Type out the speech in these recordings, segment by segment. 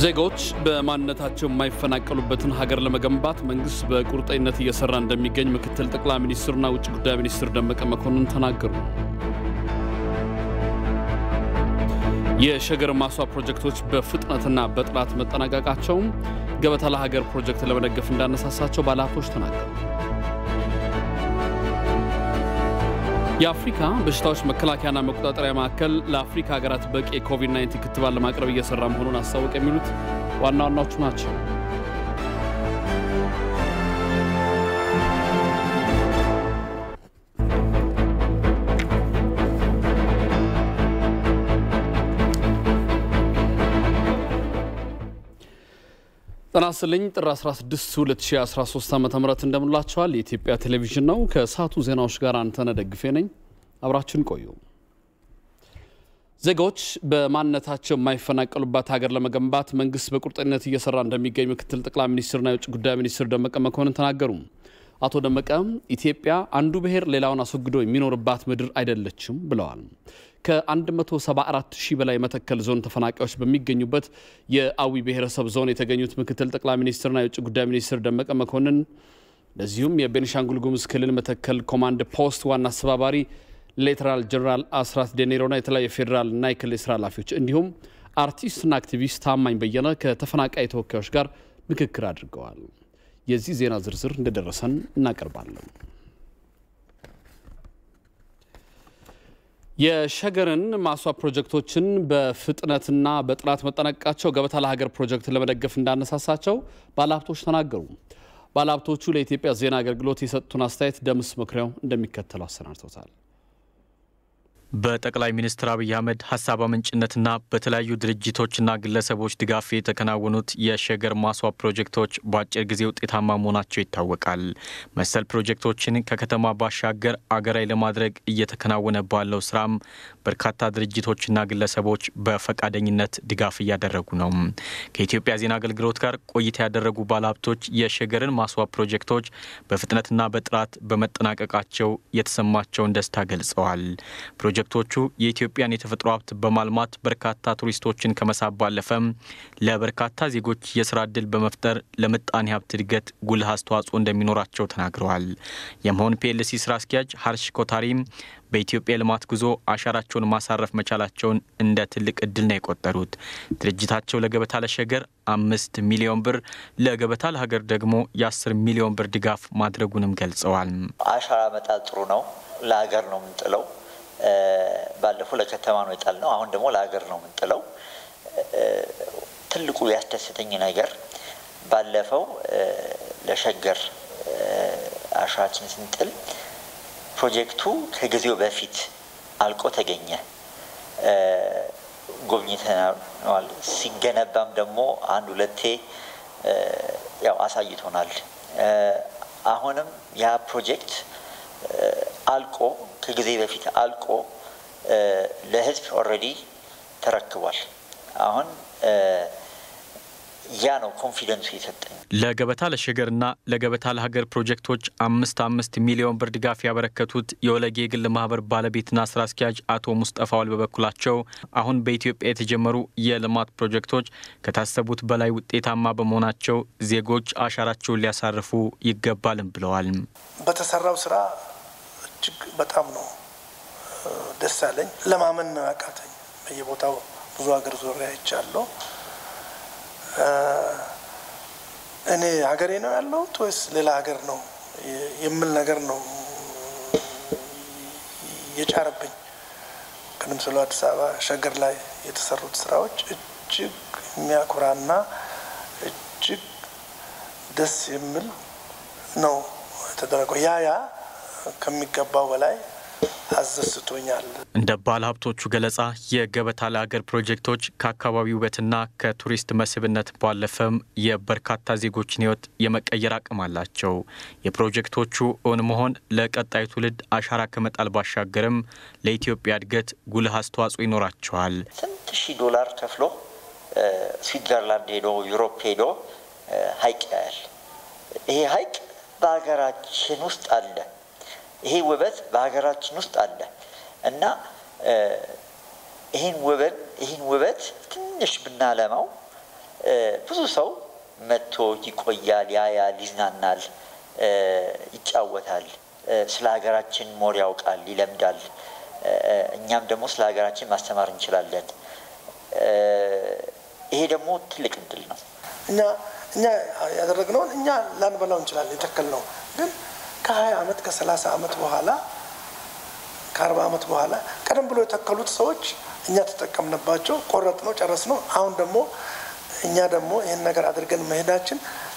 ዜጎች በማንነታቸው የማይፈናቀሉበትን ሀገር ለመገንባት መንግስት በቁርጠኝነት እየሰራ እንደሚገኝ ምክትል ጠቅላይ ሚኒስትሩና ውጭ ጉዳይ ሚኒስትር ደመቀ መኮንን ተናገሩ። የሸገር ማስዋብ ፕሮጀክቶች በፍጥነትና በጥራት መጠናቀቃቸውም ገበታ ለሀገር ፕሮጀክት ለመደገፍ እንዳነሳሳቸው ባለሀብቶች ተናገሩ። የአፍሪካ በሽታዎች መከላከያና መቆጣጠሪያ ማዕከል ለአፍሪካ ሀገራት በቂ የኮቪድ-19 ክትባት ለማቅረብ እየሰራ መሆኑን አስታወቅ። የሚሉት ዋና ዋናዎቹ ናቸው። ጤና ይስጥልኝ። ጥር 16 2013 ዓ ም እንደምላቸዋል። የኢትዮጵያ ቴሌቪዥን ነው። ከሰዓቱ ዜናዎች ጋር አንተነህ ደግፌ ነኝ። አብራችን ቆዩ። ዜጎች በማንነታቸው የማይፈናቀሉባት ሀገር ለመገንባት መንግስት በቁርጠኝነት እየሰራ እንደሚገኝ ምክትል ጠቅላይ ሚኒስትርና የውጭ ጉዳይ ሚኒስትር ደመቀ መኮንን ተናገሩ። አቶ ደመቀ ኢትዮጵያ አንዱ ብሔር ሌላውን አስወግዶ የሚኖርባት ምድር አይደለችም ብለዋል። ከ174 ሺህ በላይ መተከል ዞን ተፈናቃዮች በሚገኙበት የአዊ ብሔረሰብ ዞን የተገኙት ምክትል ጠቅላይ ሚኒስትርና የውጭ ጉዳይ ሚኒስትር ደመቀ መኮንን እንደዚሁም የቤኒሻንጉል ጉሙዝ ክልል መተከል ኮማንድ ፖስት ዋና አስተባባሪ ሌተናል ጀነራል አስራት ዴኔሮና የተለያዩ የፌዴራል እና የክልል ስራ ኃላፊዎች እንዲሁም አርቲስትና አክቲቪስት ታማኝ በየነ ከተፈናቃይ ተወካዮች ጋር ምክክር አድርገዋል። የዚህ ዜና ዝርዝር እንደደረሰን እናቀርባለን። የሸገርን ማስዋብ ፕሮጀክቶችን በፍጥነትና በጥራት መጠናቀቃቸው ገበታ ለሀገር ፕሮጀክት ለመደገፍ እንዳነሳሳቸው ባለሀብቶች ተናገሩ። ባለሀብቶቹ ለኢትዮጵያ ዜና አገልግሎት የሰጡትን አስተያየት ደምስ መኩሪያው እንደሚከተለው አሰናድቶታል። በጠቅላይ ሚኒስትር አብይ አህመድ ሀሳብ አመንጭነትና በተለያዩ ድርጅቶችና ግለሰቦች ድጋፍ የተከናወኑት የሸገር ማስዋብ ፕሮጀክቶች በአጭር ጊዜ ውጤታማ መሆናቸው ይታወቃል። መሰል ፕሮጀክቶችን ከከተማ ባሻገር አገራዊ ለማድረግ እየተከናወነ ባለው ስራም በርካታ ድርጅቶችና ግለሰቦች በፈቃደኝነት ድጋፍ እያደረጉ ነው። ከኢትዮጵያ ዜና አገልግሎት ጋር ቆይታ ያደረጉ ባለሀብቶች የሸገርን ማስዋብ ፕሮጀክቶች በፍጥነትና በጥራት በመጠናቀቃቸው የተሰማቸውን ደስታ ገልጸዋል። ፕሮጀክቶቹ የኢትዮጵያን የተፈጥሮ ሀብት በማልማት በርካታ ቱሪስቶችን ከመሳብ ባለፈም ለበርካታ ዜጎች የስራ ዕድል በመፍጠር ለምጣኔ ሀብት እድገት ጉልህ አስተዋጽኦ እንደሚኖራቸው ተናግረዋል። የመሆን ፒኤልሲ ስራ አስኪያጅ ሀርሽ ኮታሪም በኢትዮጵያ ልማት ጉዞ አሻራቸውን ማሳረፍ መቻላቸውን እንደ ትልቅ እድል ነው የቆጠሩት። ድርጅታቸው ለገበታ ለሸገር አምስት ሚሊዮን ብር ለገበታ ለሀገር ደግሞ የአስር ሚሊዮን ብር ድጋፍ ማድረጉንም ገልጸዋል። አሻራ መጣል ጥሩ ነው። ለሀገር ነው የምንጥለው። ባለፈው ለከተማ ነው የጣልነው። አሁን ደግሞ ለሀገር ነው የምንጥለው። ትልቁ ያስደስተኝ ነገር ባለፈው ለሸገር አሻራችን ስንጥል ፕሮጀክቱ ከጊዜው በፊት አልቆ ተገኘ። ጎብኝተናል። ሲገነባም ደግሞ አንድ ሁለቴ ያው አሳይቶናል። አሁንም ያ ፕሮጀክት አልቆ ከጊዜ በፊት አልቆ ለሕዝብ ኦልሬዲ ተረክቧል። አሁን ያ ነው ኮንፊደንሱ የሰጠኝ። ለገበታ ለሸገርና ለገበታ ለሀገር ፕሮጀክቶች አምስት አምስት ሚሊዮን ብር ድጋፍ ያበረከቱት የወለጌ የግል ማህበር ባለቤትና ስራ አስኪያጅ አቶ ሙስጠፋ ዋል በበኩላቸው አሁን በኢትዮጵያ የተጀመሩ የልማት ፕሮጀክቶች ከታሰቡት በላይ ውጤታማ በመሆናቸው ዜጎች አሻራቸውን ሊያሳርፉ ይገባልም ብለዋል። በተሰራው ስራ እጅግ በጣም ነው ደስ ያለኝ። ለማመን ነው ያቃተኝ። በየቦታው ብዙ ሀገር ዞሬ አይቻለሁ። እኔ ሀገሬ ነው ያለሁት ወይስ ሌላ ሀገር ነው የምል ነገር ነው የጫረብኝ። ከምስሉ አዲስ አበባ ሸገር ላይ የተሰሩት ስራዎች እጅግ የሚያኮራና እጅግ ደስ የሚል ነው የተደረገው። ያ ያ ከሚገባው በላይ አዘስቶኛል። እንደ ባለ ሀብቶቹ ገለጻ የገበታ ለሀገር ፕሮጀክቶች ከአካባቢ ውበትና ከቱሪስት መስህብነት ባለፈም የበርካታ ዜጎችን ሕይወት የመቀየር አቅም አላቸው። የፕሮጀክቶቹ እውን መሆን ለቀጣዩ ትውልድ አሻራ ከመጣል ባሻገርም ለኢትዮጵያ እድገት ጉልህ አስተዋጽኦ ይኖራቸዋል። ስንት ሺህ ዶላር ከፍሎ ስዊትዘርላንድ ሄዶ ዩሮፕ ሄዶ ሀይቅ ያያል። ይሄ ሀይቅ በሀገራችን ውስጥ አለ። ይሄ ውበት በሀገራችን ውስጥ አለ እና ይህን ውበት ይህን ውበት ትንሽ ብናለማው ብዙ ሰው መጥቶ ይቆያል፣ ያያል፣ ይዝናናል፣ ይጫወታል፣ ስለ ሀገራችን ሞር ያውቃል፣ ይለምዳል። እኛም ደግሞ ስለ ሀገራችን ማስተማር እንችላለን። ይሄ ደግሞ ትልቅ እድል ነው። እኛ እኛ ያደረግነውን እኛ ላንበላው እንችላለን የተከልነው ግን ከሀያ ዓመት ከሰላሳ ዓመት በኋላ ከአርባ ዓመት በኋላ ቀደም ብሎ የተከሉት ሰዎች እኛ ተጠቀምንባቸው፣ ቆረጥ ነው፣ ጨረስ ነው። አሁን ደግሞ እኛ ደግሞ ይህን ነገር አድርገን መሄዳችን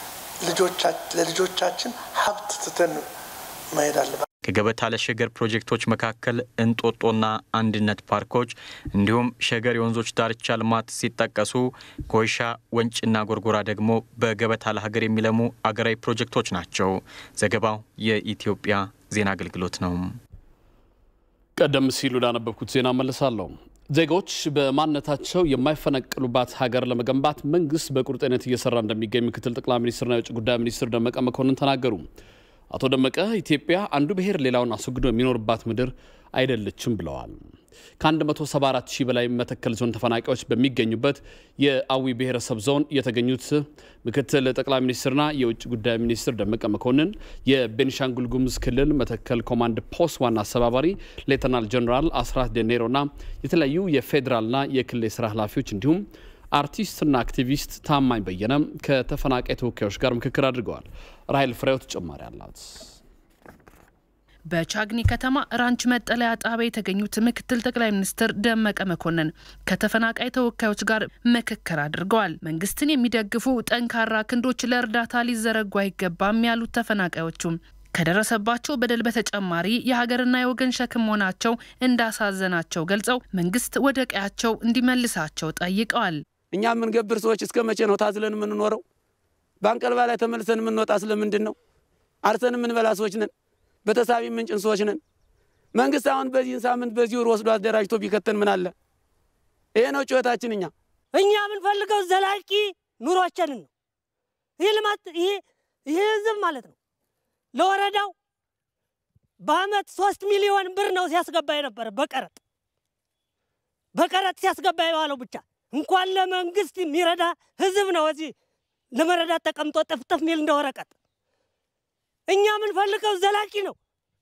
ለልጆቻችን ሀብት ትተን መሄድ አለበት። ከገበታ ለሸገር ፕሮጀክቶች መካከል እንጦጦና አንድነት ፓርኮች እንዲሁም ሸገር የወንዞች ዳርቻ ልማት ሲጠቀሱ ኮይሻ፣ ወንጭና ጎርጎራ ደግሞ በገበታ ለሀገር የሚለሙ አገራዊ ፕሮጀክቶች ናቸው። ዘገባው የኢትዮጵያ ዜና አገልግሎት ነው። ቀደም ሲል ወዳነበብኩት ዜና መለሳለሁ። ዜጎች በማንነታቸው የማይፈነቅሉባት ሀገር ለመገንባት መንግስት በቁርጠኝነት እየሰራ እንደሚገኝ ምክትል ጠቅላይ ሚኒስትርና የውጭ ጉዳይ ሚኒስትር ደመቀ መኮንን ተናገሩ። አቶ ደመቀ ኢትዮጵያ አንዱ ብሔር ሌላውን አስወግዶ የሚኖርባት ምድር አይደለችም ብለዋል። ከ174 ሺህ በላይ መተከል ዞን ተፈናቃዮች በሚገኙበት የአዊ ብሔረሰብ ዞን የተገኙት ምክትል ጠቅላይ ሚኒስትርና የውጭ ጉዳይ ሚኒስትር ደመቀ መኮንን የቤኒሻንጉል ጉሙዝ ክልል መተከል ኮማንድ ፖስት ዋና አስተባባሪ ሌተናል ጀኔራል አስራት ደኔሮና የተለያዩ የፌዴራልና የክልል የስራ ኃላፊዎች እንዲሁም አርቲስትና አክቲቪስት ታማኝ በየነ ከተፈናቃይ ተወካዮች ጋር ምክክር አድርገዋል። ራይል ፍሬው ተጨማሪ አላት። በቻግኒ ከተማ ራንች መጠለያ ጣቢያ የተገኙት ምክትል ጠቅላይ ሚኒስትር ደመቀ መኮንን ከተፈናቃይ ተወካዮች ጋር ምክክር አድርገዋል። መንግስትን የሚደግፉ ጠንካራ ክንዶች ለእርዳታ ሊዘረጉ አይገባም ያሉት ተፈናቃዮቹም ከደረሰባቸው በደል በተጨማሪ የሀገርና የወገን ሸክም መሆናቸው እንዳሳዘናቸው ገልጸው መንግስት ወደ ቀያቸው እንዲመልሳቸው ጠይቀዋል። እኛ የምንገብር ሰዎች እስከ መቼ ነው ታዝለን የምንኖረው? በአንቀልባ ላይ ተመልሰን የምንወጣ ስለምንድን ነው? አርሰን የምንበላ ሰዎች ነን። በተሳቢ ምንጭን ሰዎች ነን። መንግስት አሁን በዚህን ሳምንት በዚህ ወር ወስዶ አደራጅቶ ቢከተን ምን አለ? ይሄ ነው ጩኸታችን። እኛ እኛ የምንፈልገው ዘላቂ ኑሯችንን ነው። ይህ ልማት ይሄ ይሄ ህዝብ ማለት ነው ለወረዳው በአመት ሶስት ሚሊዮን ብር ነው ሲያስገባ የነበረ በቀረጥ በቀረጥ ሲያስገባ የዋለው ብቻ እንኳን ለመንግስት የሚረዳ ህዝብ ነው እዚህ ለመረዳት ተቀምጦ ጥፍጥፍ ሚል እንደ ወረቀት። እኛ የምንፈልገው ዘላቂ ነው።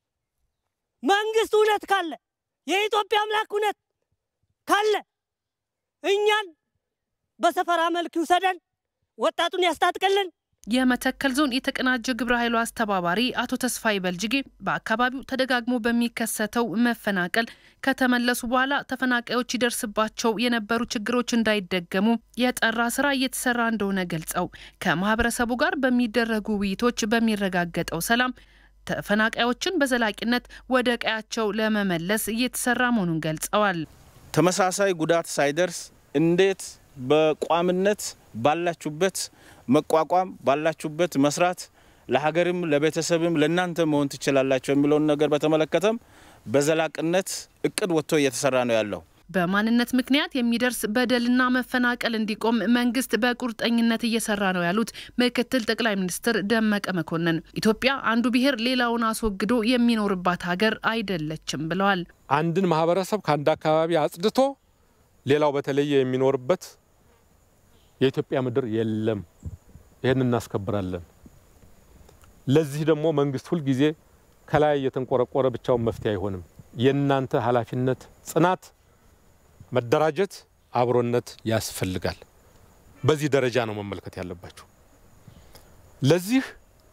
መንግስት እውነት ካለ የኢትዮጵያ አምላክ እውነት ካለ እኛን በሰፈራ መልክ ይውሰደን፣ ወጣቱን ያስታጥቅልን። የመተከል ዞን የተቀናጀ ግብረ ኃይሉ አስተባባሪ አቶ ተስፋይ በልጅጌ በአካባቢው ተደጋግሞ በሚከሰተው መፈናቀል ከተመለሱ በኋላ ተፈናቃዮች ይደርስባቸው የነበሩ ችግሮች እንዳይደገሙ የጠራ ስራ እየተሰራ እንደሆነ ገልጸው ከማህበረሰቡ ጋር በሚደረጉ ውይይቶች በሚረጋገጠው ሰላም ተፈናቃዮችን በዘላቂነት ወደ ቀያቸው ለመመለስ እየተሰራ መሆኑን ገልጸዋል። ተመሳሳይ ጉዳት ሳይደርስ እንዴት በቋምነት ባላችሁበት መቋቋም ባላችሁበት መስራት ለሀገርም ለቤተሰብም ለእናንተ መሆን ትችላላቸው የሚለውን ነገር በተመለከተም በዘላቅነት እቅድ ወጥቶ እየተሰራ ነው ያለው። በማንነት ምክንያት የሚደርስ በደልና መፈናቀል እንዲቆም መንግስት በቁርጠኝነት እየሰራ ነው ያሉት ምክትል ጠቅላይ ሚኒስትር ደመቀ መኮንን ኢትዮጵያ አንዱ ብሔር ሌላውን አስወግዶ የሚኖርባት ሀገር አይደለችም ብለዋል። አንድን ማህበረሰብ ከአንድ አካባቢ አጽድቶ ሌላው በተለየ የሚኖርበት የኢትዮጵያ ምድር የለም። ይህን እናስከብራለን። ለዚህ ደግሞ መንግስት ሁልጊዜ ከላይ የተንቆረቆረ ብቻውን መፍትሄ አይሆንም። የእናንተ ኃላፊነት፣ ጽናት፣ መደራጀት፣ አብሮነት ያስፈልጋል። በዚህ ደረጃ ነው መመልከት ያለባቸው። ለዚህ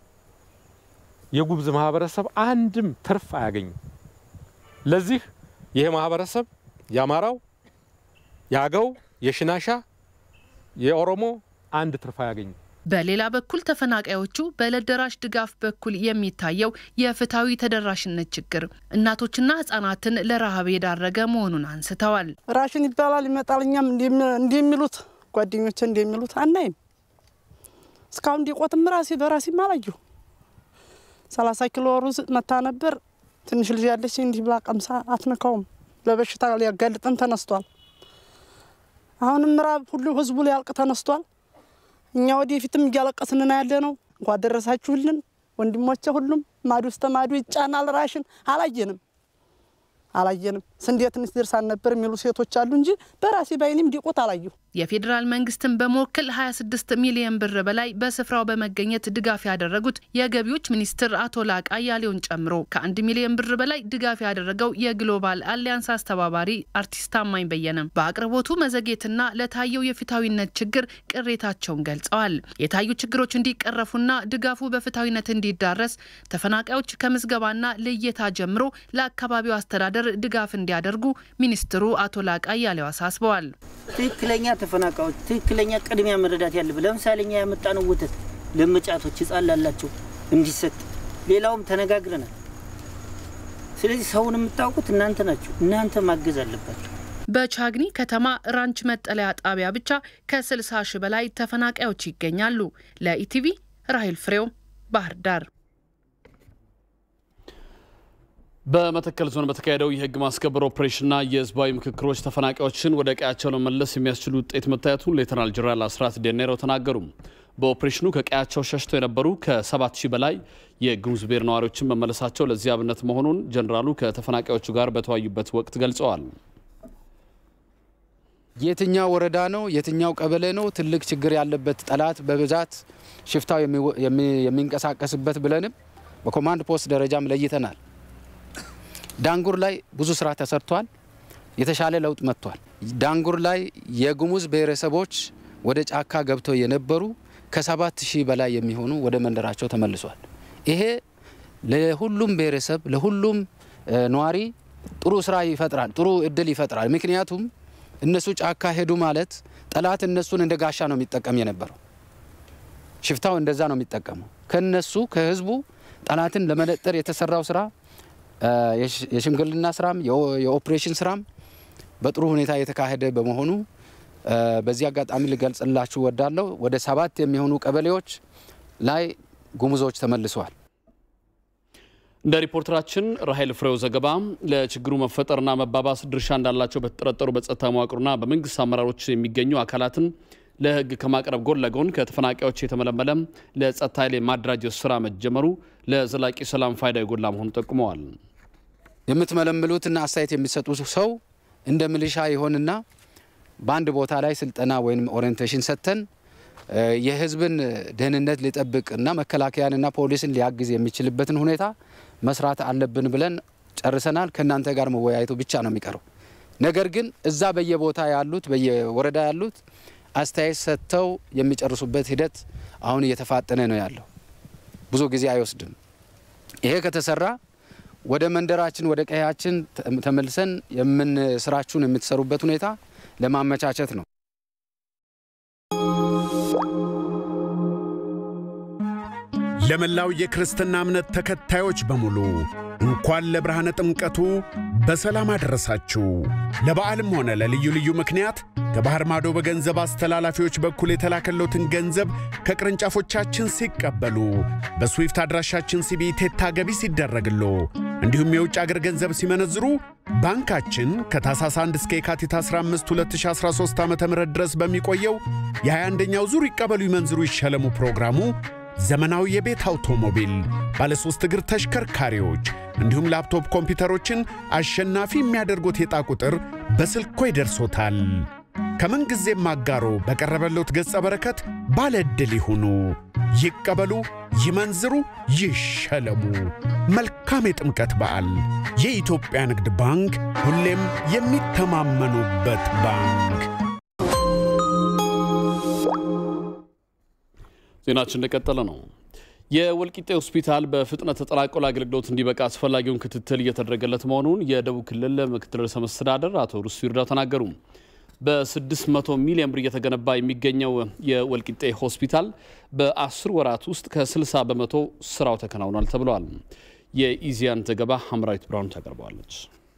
የጉሙዝ ማህበረሰብ አንድም ትርፍ አያገኝም። ለዚህ ይሄ ማህበረሰብ የአማራው፣ የአገው፣ የሽናሻ የኦሮሞ አንድ ትርፍ አያገኝም። በሌላ በኩል ተፈናቃዮቹ በዕለት ደራሽ ድጋፍ በኩል የሚታየው የፍትሐዊ ተደራሽነት ችግር እናቶችና ሕጻናትን ለረሃብ የዳረገ መሆኑን አንስተዋል። ራሽን ይባላል ይመጣል። እኛም እንደሚሉት ጓደኞች እንደሚሉት አናይም። እስካሁን እንዲቆትም ራሴ በራሴም አላየሁ። ሰላሳ ኪሎ ሩዝ መታ ነበር። ትንሽ ልጅ ያለች እንዲህ ብላ ቀምሳ አትነካውም። ለበሽታ ሊያጋልጠን ተነስቷል። አሁንም ምዕራብ ሁሉ ህዝቡ ሊያልቅ ተነስቷል። እኛ ወደፊትም እያለቀስን ያለ ነው። እንኳ ደረሳችሁልን ወንድሞቼ። ሁሉም ማዱ እስተ ማዱ ይጫናል። ራሽን አላየንም አላየንም ስንዴ ትንሽ ደርሳን ነበር የሚሉ ሴቶች አሉ እንጂ በራሴ ባይኔም ዲቆት አላየሁ። የፌዴራል መንግስትን በመወከል 26 ሚሊዮን ብር በላይ በስፍራው በመገኘት ድጋፍ ያደረጉት የገቢዎች ሚኒስትር አቶ ላቃ አያሌውን ጨምሮ ከአንድ ሚሊዮን ብር በላይ ድጋፍ ያደረገው የግሎባል አሊያንስ አስተባባሪ አርቲስት ታማኝ በየነም በአቅርቦቱ መዘግየትና ለታየው የፍትሐዊነት ችግር ቅሬታቸውን ገልጸዋል። የታዩ ችግሮች እንዲቀረፉና ድጋፉ በፍትሐዊነት እንዲዳረስ ተፈናቃዮች ከምዝገባና ልየታ ጀምሮ ለአካባቢው አስተዳደር ድጋፍ እንዲያደርጉ ሚኒስትሩ አቶ ላቃ አያሌው አሳስበዋል። ትክክለኛ ተፈናቃዮች ትክክለኛ ቅድሚያ መረዳት ያለብን ለምሳሌ እኛ ያመጣነው ወተት ለመጫቶች ህጻን ላላቸው እንዲሰጥ ሌላውም ተነጋግረናል። ስለዚህ ሰውን የምታውቁት እናንተ ናችሁ። እናንተ ማገዝ አለባቸው። በቻግኒ ከተማ ራንች መጠለያ ጣቢያ ብቻ ከ60 ሺህ በላይ ተፈናቃዮች ይገኛሉ። ለኢቲቪ ራሄል ፍሬው ባህር ዳር። በመተከል ዞን በተካሄደው የህግ ማስከበር ኦፕሬሽንና የህዝባዊ ምክክሮች ተፈናቃዮችን ወደ ቀያቸው ለመመለስ የሚያስችሉ ውጤት መታየቱን ሌተናል ጀነራል አስራት ዴኔሮ ተናገሩ። በኦፕሬሽኑ ከቀያቸው ሸሽተው የነበሩ ከሰባት ሺህ በላይ የጉሙዝ ብሔር ነዋሪዎችን መመለሳቸው ለዚህ አብነት መሆኑን ጀኔራሉ ከተፈናቃዮቹ ጋር በተወያዩበት ወቅት ገልጸዋል። የትኛው ወረዳ ነው፣ የትኛው ቀበሌ ነው ትልቅ ችግር ያለበት ጠላት በብዛት ሽፍታው የሚንቀሳቀስበት ብለንም በኮማንድ ፖስት ደረጃም ለይተናል። ዳንጉር ላይ ብዙ ስራ ተሰርቷል። የተሻለ ለውጥ መጥቷል። ዳንጉር ላይ የጉሙዝ ብሔረሰቦች ወደ ጫካ ገብተው የነበሩ ከሰባት ሺህ በላይ የሚሆኑ ወደ መንደራቸው ተመልሷል። ይሄ ለሁሉም ብሔረሰብ ለሁሉም ነዋሪ ጥሩ ስራ ይፈጥራል፣ ጥሩ እድል ይፈጥራል። ምክንያቱም እነሱ ጫካ ሄዱ ማለት ጠላት እነሱን እንደ ጋሻ ነው የሚጠቀም የነበረው። ሽፍታው እንደዛ ነው የሚጠቀመው። ከነሱ ከህዝቡ ጠላትን ለመነጠር የተሰራው ስራ የሽምግልና ስራም የኦፕሬሽን ስራም በጥሩ ሁኔታ የተካሄደ በመሆኑ በዚህ አጋጣሚ ልገልጽላችሁ ወዳለሁ። ወደ ሰባት የሚሆኑ ቀበሌዎች ላይ ጉሙዞች ተመልሰዋል። እንደ ሪፖርተራችን ራሄል ፍሬው ዘገባ ለችግሩ መፈጠርና መባባስ ድርሻ እንዳላቸው በተጠረጠሩ በጸጥታ መዋቅሩና በመንግስት አመራሮች የሚገኙ አካላትን ለህግ ከማቅረብ ጎን ለጎን ከተፈናቃዮች የተመለመለ ለጸጥታ ኃይል የማደራጀት ስራ መጀመሩ ለዘላቂ ሰላም ፋይዳ የጎላ መሆኑ ጠቁመዋል። የምትመለምሉትና አስተያየት የሚሰጡ ሰው እንደ ሚሊሻ ይሆንና በአንድ ቦታ ላይ ስልጠና ወይም ኦሪየንቴሽን ሰጥተን የህዝብን ደህንነት ሊጠብቅና መከላከያንና ፖሊስን ሊያግዝ የሚችልበትን ሁኔታ መስራት አለብን ብለን ጨርሰናል። ከእናንተ ጋር መወያየቱ ብቻ ነው የሚቀረው። ነገር ግን እዛ በየቦታ ያሉት በየወረዳ ያሉት አስተያየት ሰጥተው የሚጨርሱበት ሂደት አሁን እየተፋጠነ ነው ያለው። ብዙ ጊዜ አይወስድም። ይሄ ከተሰራ ወደ መንደራችን ወደ ቀያችን ተመልሰን የምን ስራችሁን የምትሰሩበት ሁኔታ ለማመቻቸት ነው። ለመላው የክርስትና እምነት ተከታዮች በሙሉ እንኳን ለብርሃነ ጥምቀቱ በሰላም አደረሳችሁ። ለበዓልም ሆነ ለልዩ ልዩ ምክንያት ከባህር ማዶ በገንዘብ አስተላላፊዎች በኩል የተላከሎትን ገንዘብ ከቅርንጫፎቻችን ሲቀበሉ በስዊፍት አድራሻችን ሲቢኢ ቴታ ገቢ ሲደረግሎ እንዲሁም የውጭ አገር ገንዘብ ሲመነዝሩ ባንካችን ከታህሳስ 1 እስከ የካቲት 15 2013 ዓ ም ድረስ በሚቆየው የ21ኛው ዙር ይቀበሉ ይመንዝሩ ይሸለሙ ፕሮግራሙ ዘመናዊ የቤት አውቶሞቢል፣ ባለሶስት እግር ተሽከርካሪዎች እንዲሁም ላፕቶፕ ኮምፒውተሮችን አሸናፊ የሚያደርጉት የዕጣ ቁጥር በስልኮ ይደርሶታል። ከምንጊዜም አጋሮ በቀረበሎት ገጸ በረከት ባለ ዕድል ይሁኑ። ይቀበሉ፣ ይመንዝሩ፣ ይሸለሙ። መልካም የጥምቀት በዓል። የኢትዮጵያ ንግድ ባንክ ሁሌም የሚተማመኑበት ባንክ። ዜናችን እንደቀጠለ ነው። የወልቂጤ ሆስፒታል በፍጥነት ተጠናቆ ለአገልግሎት እንዲበቃ አስፈላጊውን ክትትል እየተደረገለት መሆኑን የደቡብ ክልል ምክትል ርዕሰ መስተዳደር አቶ ሩስ ይርዳው ተናገሩ። በ600 ሚሊዮን ብር እየተገነባ የሚገኘው የወልቂጤ ሆስፒታል በ10 ወራት ውስጥ ከ60 በመቶ ስራው ተከናውኗል ተብለዋል። የኢዚያን ዘገባ ሐምራዊት ብርሃኑ ታቀርበዋለች።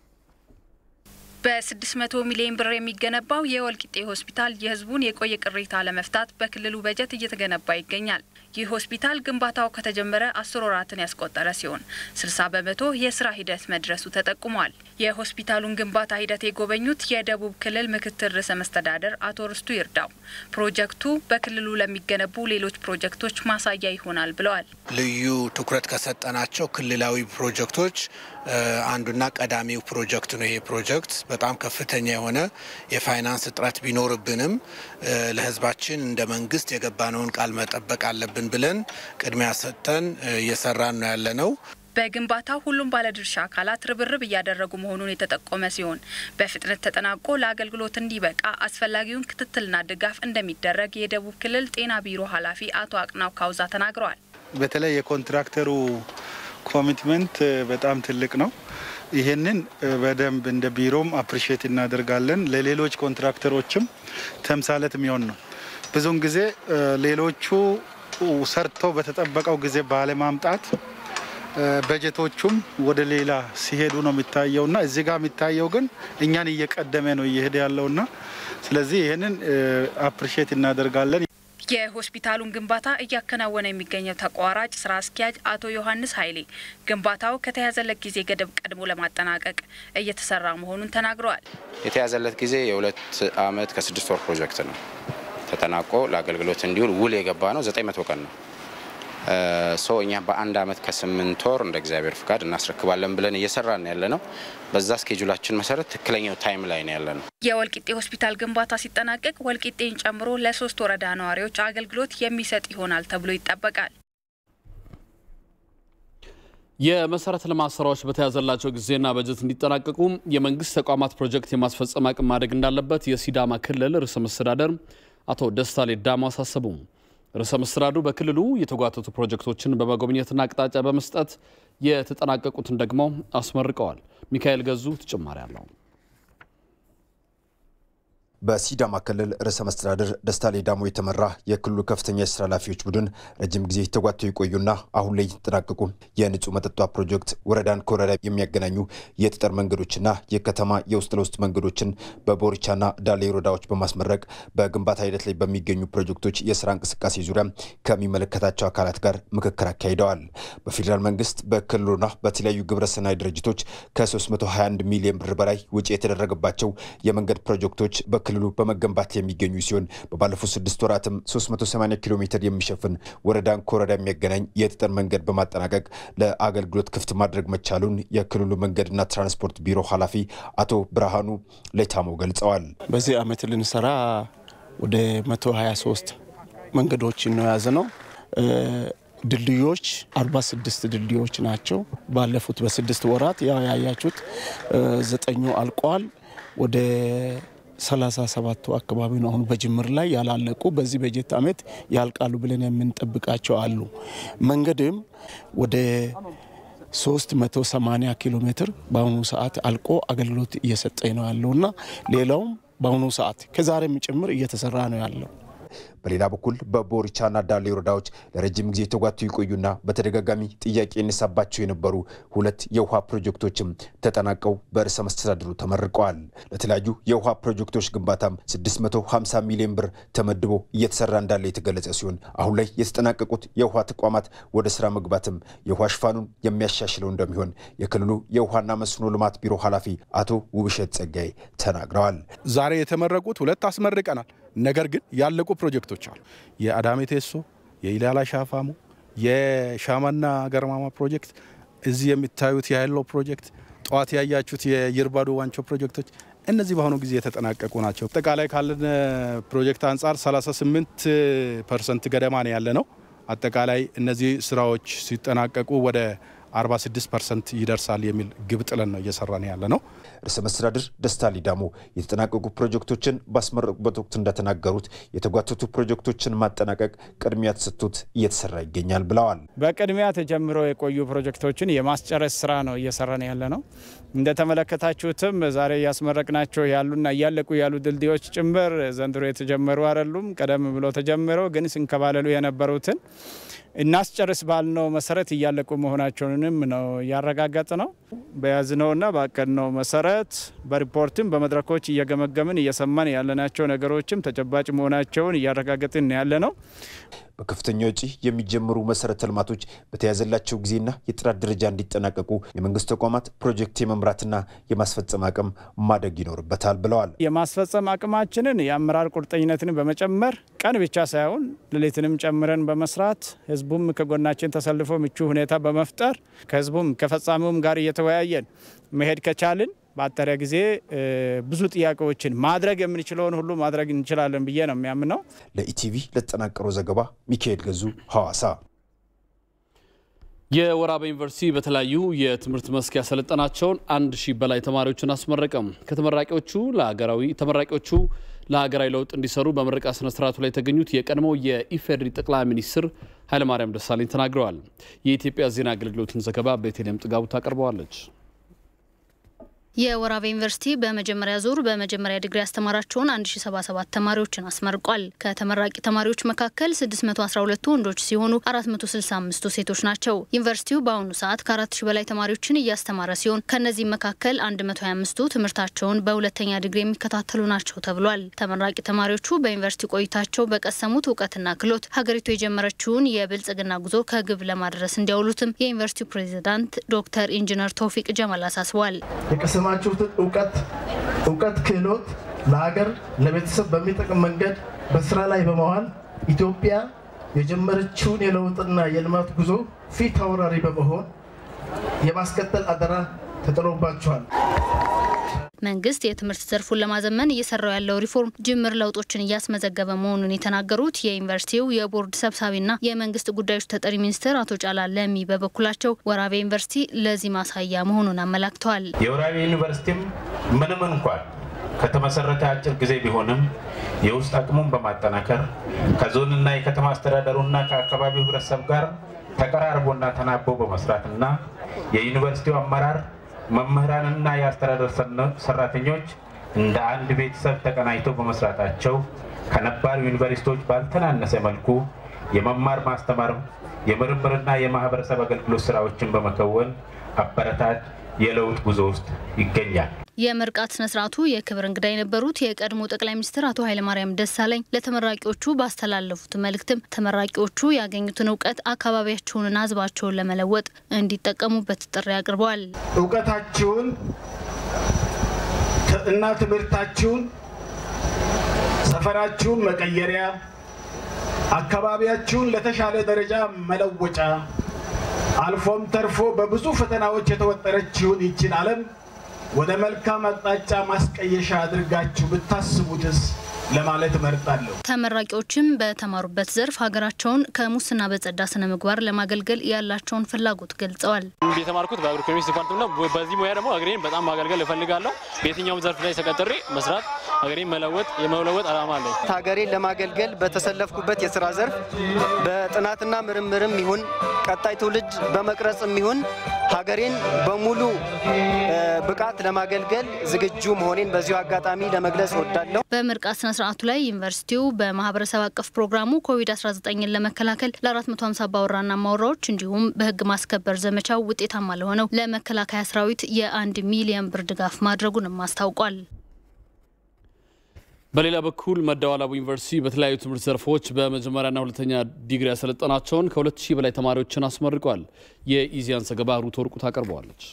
በ600 ሚሊዮን ብር የሚገነባው የወልቂጤ ሆስፒታል የሕዝቡን የቆየ ቅሬታ ለመፍታት በክልሉ በጀት እየተገነባ ይገኛል። ይህ ሆስፒታል ግንባታው ከተጀመረ አስር ወራትን ያስቆጠረ ሲሆን 60 በመቶ የስራ ሂደት መድረሱ ተጠቁሟል። የሆስፒታሉን ግንባታ ሂደት የጎበኙት የደቡብ ክልል ምክትል ርዕሰ መስተዳደር አቶ ርስቱ ይርዳው ፕሮጀክቱ በክልሉ ለሚገነቡ ሌሎች ፕሮጀክቶች ማሳያ ይሆናል ብለዋል። ልዩ ትኩረት ከሰጠናቸው ክልላዊ ፕሮጀክቶች አንዱና ቀዳሚው ፕሮጀክት ነው። ይሄ ፕሮጀክት በጣም ከፍተኛ የሆነ የፋይናንስ እጥረት ቢኖርብንም ለሕዝባችን እንደ መንግስት የገባነውን ቃል መጠበቅ አለብን ብለን ቅድሚያ ሰጥተን እየሰራን ነው ያለ ነው። በግንባታው ሁሉም ባለድርሻ አካላት ርብርብ እያደረጉ መሆኑን የተጠቆመ ሲሆን በፍጥነት ተጠናቆ ለአገልግሎት እንዲበቃ አስፈላጊውን ክትትልና ድጋፍ እንደሚደረግ የደቡብ ክልል ጤና ቢሮ ኃላፊ አቶ አቅናው ካውዛ ተናግረዋል። በተለይ የኮንትራክተሩ ኮሚትመንት በጣም ትልቅ ነው። ይህንን በደንብ እንደ ቢሮም አፕሪሼት እናደርጋለን። ለሌሎች ኮንትራክተሮችም ተምሳሌት የሚሆን ነው። ብዙውን ጊዜ ሌሎቹ ሰርተው በተጠበቀው ጊዜ ባለማምጣት በጀቶቹም ወደ ሌላ ሲሄዱ ነው የሚታየውና እዚህ ጋር የሚታየው ግን እኛን እየቀደመ ነው እየሄደ ያለውና ስለዚህ ይህንን አፕሪሼት እናደርጋለን። የሆስፒታሉን ግንባታ እያከናወነ የሚገኘው ተቋራጭ ስራ አስኪያጅ አቶ ዮሐንስ ኃይሌ ግንባታው ከተያዘለት ጊዜ ገደብ ቀድሞ ለማጠናቀቅ እየተሰራ መሆኑን ተናግረዋል። የተያዘለት ጊዜ የሁለት አመት ከስድስት ወር ፕሮጀክት ነው። ተጠናቆ ለአገልግሎት እንዲውል ውል የገባ ነው ዘጠኝ መቶ ቀን ነው ሶ እኛ በአንድ አመት ከስምንት ወር እንደ እግዚአብሔር ፍቃድ እናስረክባለን ብለን እየሰራን ያለ ነው። በዛ ስኬጁላችን መሰረት ትክክለኛው ታይም ላይ ነው ያለ ነው። የወልቂጤ ሆስፒታል ግንባታ ሲጠናቀቅ ወልቂጤን ጨምሮ ለሶስት ወረዳ ነዋሪዎች አገልግሎት የሚሰጥ ይሆናል ተብሎ ይጠበቃል። የመሰረተ ልማት ስራዎች በተያዘላቸው ጊዜና በጀት እንዲጠናቀቁ የመንግስት ተቋማት ፕሮጀክት የማስፈጸም አቅም ማደግ እንዳለበት የሲዳማ ክልል ርዕሰ መስተዳደር አቶ ደስታ ሌዳሞ አሳሰቡ። ርዕሰ መስተዳድሩ በክልሉ የተጓተቱ ፕሮጀክቶችን በመጎብኘትና አቅጣጫ በመስጠት የተጠናቀቁትን ደግሞ አስመርቀዋል። ሚካኤል ገዙ ተጨማሪ አለው። በሲዳማ ክልል ርዕሰ መስተዳድር ደስታ ሌዳሞ የተመራ የክልሉ ከፍተኛ የስራ ኃላፊዎች ቡድን ረጅም ጊዜ ተጓተው የቆዩና አሁን ላይ የተጠናቀቁ የንጹህ መጠጧ ፕሮጀክት ወረዳን ከወረዳ የሚያገናኙ የጠጠር መንገዶችና የከተማ የውስጥ ለውስጥ መንገዶችን በቦሪቻና ዳሌ ወረዳዎች በማስመረቅ በግንባታ ሂደት ላይ በሚገኙ ፕሮጀክቶች የስራ እንቅስቃሴ ዙሪያ ከሚመለከታቸው አካላት ጋር ምክክር አካሂደዋል። በፌዴራል መንግስት በክልሉና በተለያዩ ግብረሰናይ ድርጅቶች ከ321 ሚሊዮን ብር በላይ ውጪ የተደረገባቸው የመንገድ ፕሮጀክቶች ክልሉ በመገንባት የሚገኙ ሲሆን በባለፉት ስድስት ወራትም 380 ኪሎ ሜትር የሚሸፍን ወረዳን ከወረዳ የሚያገናኝ የጠጠር መንገድ በማጠናቀቅ ለአገልግሎት ክፍት ማድረግ መቻሉን የክልሉ መንገድና ትራንስፖርት ቢሮ ኃላፊ አቶ ብርሃኑ ሌታሞ ገልጸዋል። በዚህ ዓመት ልንሰራ ወደ 123 መንገዶችን ነው የያዘ ነው። ድልድዮች 46 ድልድዮች ናቸው። ባለፉት በስድስት ወራት ያው ያያችሁት ዘጠኙ አልቀዋል። ወደ ሰላሳ ሰባቱ አካባቢ ነው አሁን በጅምር ላይ ያላለቁ በዚህ በጀት ዓመት ያልቃሉ ብለን የምንጠብቃቸው አሉ። መንገድም ወደ 380 ኪሎ ሜትር በአሁኑ ሰዓት አልቆ አገልግሎት እየሰጠ ነው ያለውና ሌላውም በአሁኑ ሰዓት ከዛሬም ጭምር እየተሰራ ነው ያለው። በሌላ በኩል በቦሪቻና ዳሌ ወረዳዎች ለረጅም ጊዜ ተጓቱ የቆዩና በተደጋጋሚ ጥያቄ የነሳባቸው የነበሩ ሁለት የውሃ ፕሮጀክቶችም ተጠናቀው በርዕሰ መስተዳድሩ ተመርቀዋል። ለተለያዩ የውሃ ፕሮጀክቶች ግንባታም 650 ሚሊዮን ብር ተመድቦ እየተሰራ እንዳለ የተገለጸ ሲሆን አሁን ላይ የተጠናቀቁት የውሃ ተቋማት ወደ ስራ መግባትም የውሃ ሽፋኑን የሚያሻሽለው እንደሚሆን የክልሉ የውሃና መስኖ ልማት ቢሮ ኃላፊ አቶ ውብሸት ጸጋይ ተናግረዋል። ዛሬ የተመረቁት ሁለት አስመርቀናል። ነገር ግን ያለቁ ፕሮጀክቶች አሉ። የአዳሜ ቴሶ፣ የኢላላ ሻፋሙ፣ የሻማና ገርማማ ፕሮጀክት፣ እዚህ የሚታዩት የሀይሎ ፕሮጀክት፣ ጠዋት ያያችሁት የይርባዶ ዋንቾ ፕሮጀክቶች እነዚህ በአሁኑ ጊዜ የተጠናቀቁ ናቸው። አጠቃላይ ካለን ፕሮጀክት አንጻር 38 ፐርሰንት ገደማ ነው ያለ ነው። አጠቃላይ እነዚህ ስራዎች ሲጠናቀቁ ወደ 46 ፐርሰንት ይደርሳል የሚል ግብ ጥለን ነው እየሰራን ያለ ነው። ርዕሰ መስተዳድር ደስታ ሊዳሞ የተጠናቀቁ ፕሮጀክቶችን ባስመረቁበት ወቅት እንደተናገሩት የተጓተቱ ፕሮጀክቶችን ማጠናቀቅ ቅድሚያ ተሰጥቶት እየተሰራ ይገኛል ብለዋል። በቅድሚያ ተጀምረው የቆዩ ፕሮጀክቶችን የማስጨረስ ስራ ነው እየሰራን ያለ ነው። እንደተመለከታችሁትም ዛሬ እያስመረቅናቸው ያሉና እያለቁ ያሉ ድልድዮች ጭምር ዘንድሮ የተጀመሩ አይደሉም። ቀደም ብሎ ተጀምረው ግን ሲንከባለሉ የነበሩትን እናስጨርስ ባልነው መሰረት እያለቁ መሆናቸውንም ነው ያረጋገጥ ነው። በያዝነውና ባቀድነው መሰረት በሪፖርትም በመድረኮች እየገመገምን እየሰማን ያለናቸው ነገሮችም ተጨባጭ መሆናቸውን እያረጋገጥን ያለ ነው። በከፍተኛ ወጪ የሚጀምሩ መሰረተ ልማቶች በተያዘላቸው ጊዜና የጥራት ደረጃ እንዲጠናቀቁ የመንግስት ተቋማት ፕሮጀክት የመምራትና የማስፈጸም አቅም ማደግ ይኖርበታል ብለዋል። የማስፈጸም አቅማችንን የአመራር ቁርጠኝነትን በመጨመር ቀን ብቻ ሳይሆን ሌሊትንም ጨምረን በመስራት ህዝቡም ከጎናችን ተሰልፎ ምቹ ሁኔታ በመፍጠር ከህዝቡም ከፈጻሚውም ጋር እየተወያየን መሄድ ከቻልን በአጠረ ጊዜ ብዙ ጥያቄዎችን ማድረግ የምንችለውን ሁሉ ማድረግ እንችላለን ብዬ ነው የሚያምነው። ለኢቲቪ ለተጠናቀረው ዘገባ ሚካኤል ገዙ ሐዋሳ። የወራቤ ዩኒቨርሲቲ በተለያዩ የትምህርት መስክ ያሰለጠናቸውን አንድ ሺህ በላይ ተማሪዎችን አስመረቀም። ከተመራቂዎቹ ለሀገራዊ ተመራቂዎቹ ለሀገራዊ ለውጥ እንዲሰሩ በምረቃ ስነ ስርዓቱ ላይ የተገኙት የቀድሞው የኢፌዴሪ ጠቅላይ ሚኒስትር ኃይለማርያም ደሳለኝ ተናግረዋል። የኢትዮጵያ ዜና አገልግሎትን ዘገባ ቤተልሔም ጥጋቡ ታቀርበዋለች። የወራቤ ዩኒቨርሲቲ በመጀመሪያ ዙር በመጀመሪያ ዲግሪ ያስተማራቸውን 1077 ተማሪዎችን አስመርቋል። ከተመራቂ ተማሪዎች መካከል 612ቱ ወንዶች ሲሆኑ 465ቱ ሴቶች ናቸው። ዩኒቨርሲቲው በአሁኑ ሰዓት ከ4000 በላይ ተማሪዎችን እያስተማረ ሲሆን ከእነዚህም መካከል 125ቱ ትምህርታቸውን በሁለተኛ ዲግሪ የሚከታተሉ ናቸው ተብሏል። ተመራቂ ተማሪዎቹ በዩኒቨርሲቲ ቆይታቸው በቀሰሙት እውቀትና ክህሎት ሀገሪቱ የጀመረችውን የብልጽግና ጉዞ ከግብ ለማድረስ እንዲያውሉትም የዩኒቨርሲቲው ፕሬዚዳንት ዶክተር ኢንጂነር ቶፊቅ ጀማል አሳስበዋል። የሰማችሁትን እውቀት እውቀት ክህሎት ለሀገር ለቤተሰብ በሚጠቅም መንገድ በስራ ላይ በመዋል ኢትዮጵያ የጀመረችውን የለውጥና የልማት ጉዞ ፊት አውራሪ በመሆን የማስቀጠል አደራ ተጥሎባቸዋል። መንግስት የትምህርት ዘርፉን ለማዘመን እየሰራው ያለው ሪፎርም ጅምር ለውጦችን እያስመዘገበ መሆኑን የተናገሩት የዩኒቨርሲቲው የቦርድ ሰብሳቢና የመንግስት ጉዳዮች ተጠሪ ሚኒስትር አቶ ጫላ ለሚ በበኩላቸው ወራቤ ዩኒቨርሲቲ ለዚህ ማሳያ መሆኑን አመላክተዋል። የወራቤ ዩኒቨርሲቲም ምንም እንኳን ከተመሰረተ አጭር ጊዜ ቢሆንም የውስጥ አቅሙን በማጠናከር ከዞንና የከተማ አስተዳደሩና ከአካባቢው ህብረተሰብ ጋር ተቀራርቦና ተናቦ በመስራትና የዩኒቨርሲቲው አመራር መምህራንና የአስተዳደር ሰራተኞች እንደ አንድ ቤተሰብ ተቀናጅተው በመስራታቸው ከነባር ዩኒቨርሲቲዎች ባልተናነሰ መልኩ የመማር ማስተማር፣ የምርምርና የማህበረሰብ አገልግሎት ስራዎችን በመከወን አበረታች የለውጥ ጉዞ ውስጥ ይገኛል። የምርቃት ስነ ስርዓቱ የክብር እንግዳ የነበሩት የቀድሞ ጠቅላይ ሚኒስትር አቶ ኃይለማርያም ደሳለኝ ለተመራቂዎቹ ባስተላለፉት መልእክትም ተመራቂዎቹ ያገኙትን እውቀት አካባቢያቸውንና ህዝባቸውን ለመለወጥ እንዲጠቀሙበት ጥሪ አቅርበዋል። እውቀታችሁን እና ትምህርታችሁን ሰፈራችሁን መቀየሪያ፣ አካባቢያችሁን ለተሻለ ደረጃ መለወጫ አልፎም ተርፎ በብዙ ፈተናዎች የተወጠረችውን ይችን ዓለም ወደ መልካም አቅጣጫ ማስቀየሻ አድርጋችሁ ብታስቡትስ ለማለት እመርጣለሁ። ተመራቂዎችም በተማሩበት ዘርፍ ሀገራቸውን ከሙስና በጸዳ ስነ ምግባር ለማገልገል ያላቸውን ፍላጎት ገልጸዋል። የተማርኩት በአግሮ ኢኮኖሚክስ ዲፓርትመንት ነው። በዚህ ሙያ ደግሞ ሀገሬን በጣም ማገልገል እፈልጋለሁ። በየትኛውም ዘርፍ ላይ ተቀጥሬ መስራት ሀገሬን መለወጥ የመለወጥ ዓላማ አለኝ። ሀገሬን ለማገልገል በተሰለፍኩበት የስራ ዘርፍ በጥናትና ምርምርም ይሁን ቀጣይ ትውልድ በመቅረጽም ይሁን ሀገሬን በሙሉ ብቃት ለማገልገል ዝግጁ መሆኔን በዚሁ አጋጣሚ ለመግለጽ እወዳለሁ። በምርቃት ስነ ስርዓቱ ላይ ዩኒቨርሲቲው በማህበረሰብ አቀፍ ፕሮግራሙ ኮቪድ-19ን ለመከላከል ለ450 አባወራና ማወራዎች እንዲሁም በህግ ማስከበር ዘመቻው ውጤታማ ለሆነው ለመከላከያ ሰራዊት የአንድ ሚሊዮን ብር ድጋፍ ማድረጉንም አስታውቋል። በሌላ በኩል መደወላቡ ዩኒቨርሲቲ በተለያዩ ትምህርት ዘርፎች በመጀመሪያና ሁለተኛ ዲግሪ ያሰለጠናቸውን ከሁለት ሺህ በላይ ተማሪዎችን አስመርቋል። የኢዚያን ዘገባ ሩት ወርቁ ታቀርበዋለች።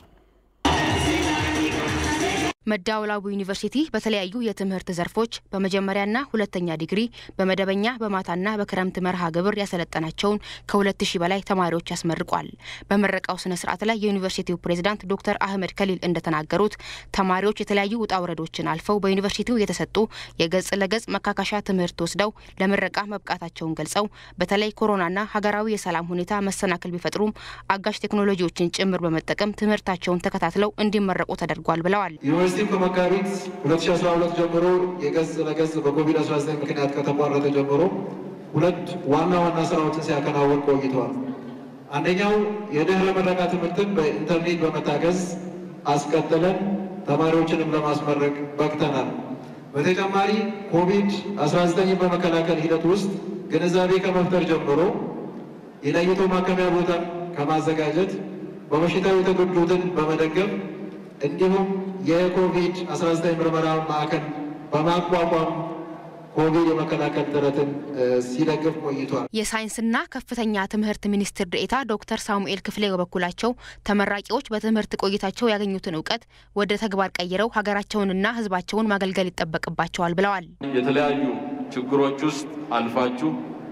መደወላቡ ዩኒቨርሲቲ በተለያዩ የትምህርት ዘርፎች በመጀመሪያና ሁለተኛ ዲግሪ በመደበኛ በማታና በክረምት መርሃ ግብር ያሰለጠናቸውን ከሁለት ሺህ በላይ ተማሪዎች ያስመርቋል። በምረቃው ስነ ስርዓት ላይ የዩኒቨርሲቲው ፕሬዝዳንት ዶክተር አህመድ ከሊል እንደተናገሩት ተማሪዎች የተለያዩ ውጣ ውረዶችን አልፈው በዩኒቨርሲቲው የተሰጡ የገጽ ለገጽ መካካሻ ትምህርት ወስደው ለምረቃ መብቃታቸውን ገልጸው በተለይ ኮሮናና ሀገራዊ የሰላም ሁኔታ መሰናክል ቢፈጥሩም አጋዥ ቴክኖሎጂዎችን ጭምር በመጠቀም ትምህርታቸውን ተከታትለው እንዲመረቁ ተደርጓል ብለዋል። ዩኒቨርሲቲው ከመጋቢት 2012 ጀምሮ የገጽ ለገጽ በኮቪድ-19 ምክንያት ከተቋረጠ ጀምሮ ሁለት ዋና ዋና ስራዎችን ሲያከናውን ቆይተዋል። አንደኛው የድህረ ምረቃ ትምህርትን በኢንተርኔት በመታገዝ አስቀጥለን ተማሪዎችንም ለማስመረቅ በቅተናል። በተጨማሪ ኮቪድ-19 በመከላከል ሂደት ውስጥ ግንዛቤ ከመፍጠር ጀምሮ የለይቶ ማከሚያ ቦታን ከማዘጋጀት በበሽታው የተጎዱትን በመደገፍ እንዲሁም የኮቪድ-19 ምርመራ ማዕከል በማቋቋም ኮቪድ የመከላከል ጥረትን ሲደግፍ ቆይቷል። የሳይንስና ከፍተኛ ትምህርት ሚኒስትር ዴኤታ ዶክተር ሳሙኤል ክፍሌ በበኩላቸው ተመራቂዎች በትምህርት ቆይታቸው ያገኙትን እውቀት ወደ ተግባር ቀይረው ሀገራቸውንና ሕዝባቸውን ማገልገል ይጠበቅባቸዋል ብለዋል። የተለያዩ ችግሮች ውስጥ አልፋችሁ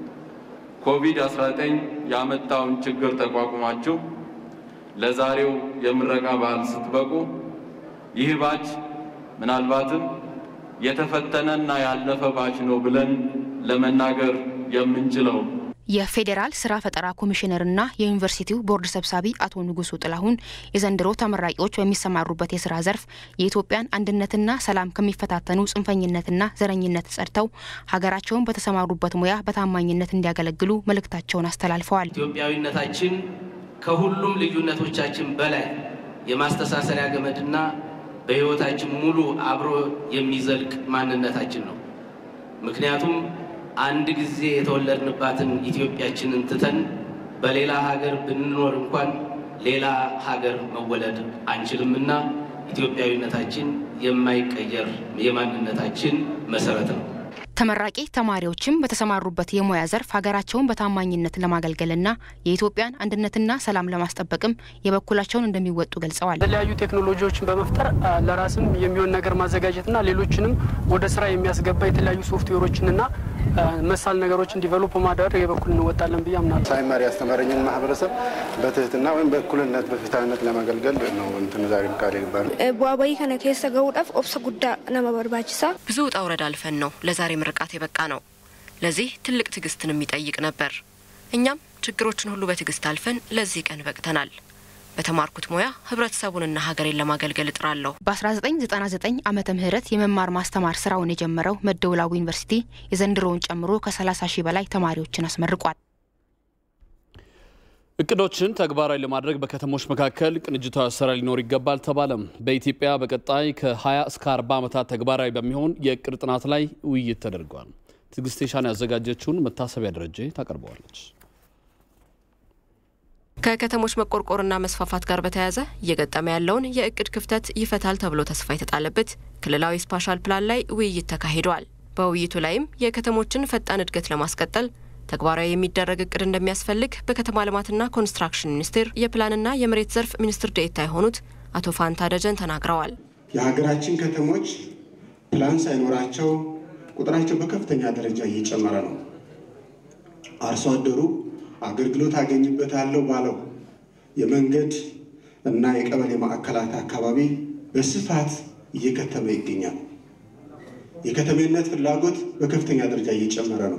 ኮቪድ-19 ያመጣውን ችግር ተቋቁማችሁ ለዛሬው የምረቃ በዓል ስትበቁ ይህ ባች ምናልባትም የተፈተነና ያለፈ ባች ነው ብለን ለመናገር የምንችለው የፌዴራል ስራ ፈጠራ ኮሚሽነርና የዩኒቨርሲቲው ቦርድ ሰብሳቢ አቶ ንጉሱ ጥላሁን የዘንድሮ ተመራቂዎች በሚሰማሩበት የስራ ዘርፍ የኢትዮጵያን አንድነትና ሰላም ከሚፈታተኑ ጽንፈኝነትና ዘረኝነት ጸድተው ሀገራቸውን በተሰማሩበት ሙያ በታማኝነት እንዲያገለግሉ መልእክታቸውን አስተላልፈዋል። ኢትዮጵያዊነታችን ከሁሉም ልዩነቶቻችን በላይ የማስተሳሰሪያ ገመድና በሕይወታችን ሙሉ አብሮ የሚዘልቅ ማንነታችን ነው። ምክንያቱም አንድ ጊዜ የተወለድንባትን ኢትዮጵያችንን ትተን በሌላ ሀገር ብንኖር እንኳን ሌላ ሀገር መወለድ አንችልምና ኢትዮጵያዊነታችን የማይቀየር የማንነታችን መሰረት ነው። ተመራቂ ተማሪዎችም በተሰማሩበት የሙያ ዘርፍ ሀገራቸውን በታማኝነት ለማገልገልና የኢትዮጵያን አንድነትና ሰላም ለማስጠበቅም የበኩላቸውን እንደሚወጡ ገልጸዋል። የተለያዩ ቴክኖሎጂዎችን በመፍጠር ለራስም የሚሆን ነገር ማዘጋጀትና ሌሎችንም ወደ ስራ የሚያስገባ የተለያዩ ሶፍትዌሮችንና መሳል ነገሮችን ዲቨሎፕ ማድረግ የበኩል እንወጣለን ብዬ አምናለሁ። ሳይማር ያስተማረኝን ማህበረሰብ በትህትና ወይም በእኩልነት በፊታዊነት ለማገልገል ነው እንትን ዛሬ ቃል ይባል ቡአባይ ከነ ኬሰ ገውዳፍ ኦብሰ ጉዳ ነመ በርባችሳ ብዙ ውጣ ውረድ አልፈን ነው ለዛሬ ምርቃት የበቃ ነው። ለዚህ ትልቅ ትዕግስትን የሚጠይቅ ነበር። እኛም ችግሮችን ሁሉ በትዕግስት አልፈን ለዚህ ቀን በቅተናል። በተማርኩት ሙያ ህብረተሰቡንና ሀገሬን ለማገልገል እጥራለሁ። በ1999 ዓመተ ምህረት የመማር ማስተማር ስራውን የጀመረው መደወላቡ ዩኒቨርሲቲ የዘንድሮውን ጨምሮ ከ30 ሺህ በላይ ተማሪዎችን አስመርቋል። እቅዶችን ተግባራዊ ለማድረግ በከተሞች መካከል ቅንጅታዊ አሰራር ሊኖር ይገባል ተባለም። በኢትዮጵያ በቀጣይ ከ20 እስከ 40 ዓመታት ተግባራዊ በሚሆን የእቅድ ጥናት ላይ ውይይት ተደርጓል። ትዕግስት ሻን ያዘጋጀችውን መታሰቢያ ደረጀ ታቀርበዋለች። ከከተሞች መቆርቆርና መስፋፋት ጋር በተያያዘ እየገጠመ ያለውን የእቅድ ክፍተት ይፈታል ተብሎ ተስፋ የተጣለበት ክልላዊ ስፓሻል ፕላን ላይ ውይይት ተካሂዷል። በውይይቱ ላይም የከተሞችን ፈጣን እድገት ለማስቀጠል ተግባራዊ የሚደረግ እቅድ እንደሚያስፈልግ በከተማ ልማትና ኮንስትራክሽን ሚኒስቴር የፕላንና የመሬት ዘርፍ ሚኒስትር ዴኤታ የሆኑት አቶ ፋንታ ደጀን ተናግረዋል። የሀገራችን ከተሞች ፕላን ሳይኖራቸው ቁጥራቸው በከፍተኛ ደረጃ እየጨመረ ነው። አርሶ አደሩ አገልግሎት አገኝበታለሁ ባለው የመንገድ እና የቀበሌ ማዕከላት አካባቢ በስፋት እየከተመ ይገኛል። የከተሜነት ፍላጎት በከፍተኛ ደረጃ እየጨመረ ነው።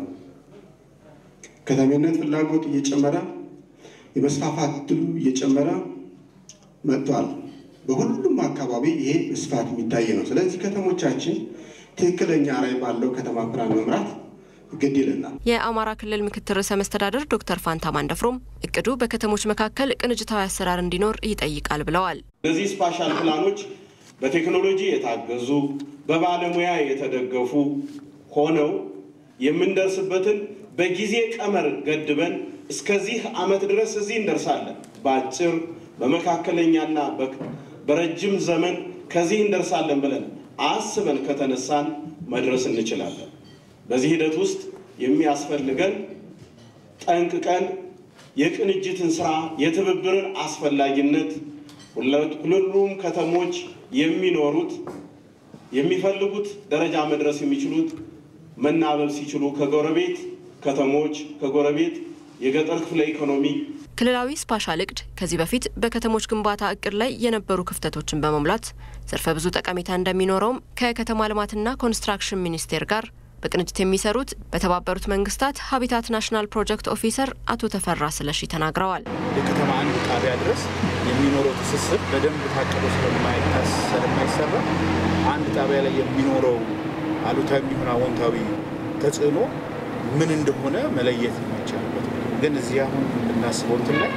ከተሜነት ፍላጎት እየጨመረ የመስፋፋት እድሉ እየጨመረ መጥቷል። በሁሉም አካባቢ ይሄ በስፋት የሚታይ ነው። ስለዚህ ከተሞቻችን ትክክለኛ ራዕይ ባለው ከተማ ፕላን መምራት ግድ ይለናል። የአማራ ክልል ምክትል ርዕሰ መስተዳድር ዶክተር ፋንታ ማንደፍሮም እቅዱ በከተሞች መካከል ቅንጅታዊ አሰራር እንዲኖር ይጠይቃል ብለዋል። እነዚህ ስፓሻል ፕላኖች በቴክኖሎጂ የታገዙ በባለሙያ የተደገፉ ሆነው የምንደርስበትን በጊዜ ቀመር ገድበን እስከዚህ ዓመት ድረስ እዚህ እንደርሳለን፣ በአጭር በመካከለኛና በረጅም ዘመን ከዚህ እንደርሳለን ብለን አስበን ከተነሳን መድረስ እንችላለን። በዚህ ሂደት ውስጥ የሚያስፈልገን ጠንቅቀን የቅንጅትን ስራ የትብብርን አስፈላጊነት ሁሉም ከተሞች የሚኖሩት የሚፈልጉት ደረጃ መድረስ የሚችሉት መናበብ ሲችሉ ከጎረቤት ከተሞች ከጎረቤት የገጠር ክፍለ ኢኮኖሚ ክልላዊ ስፓሻል እቅድ ከዚህ በፊት በከተሞች ግንባታ እቅድ ላይ የነበሩ ክፍተቶችን በመሙላት ዘርፈ ብዙ ጠቀሜታ እንደሚኖረውም ከከተማ ልማትና ኮንስትራክሽን ሚኒስቴር ጋር በቅንጅት የሚሰሩት በተባበሩት መንግስታት ሀቢታት ናሽናል ፕሮጀክት ኦፊሰር አቶ ተፈራ ስለሺ ተናግረዋል። የከተማ አንድ ጣቢያ ድረስ የሚኖረው ትስስር በደንብ ታቅዶ ስለማይሰራ አንድ ጣቢያ ላይ የሚኖረው አሉታዊ የሚሆን አዎንታዊ ተጽዕኖ ምን እንደሆነ መለየት የሚቻልበት ግን እዚህ አሁን የምናስበው እንትን ላይ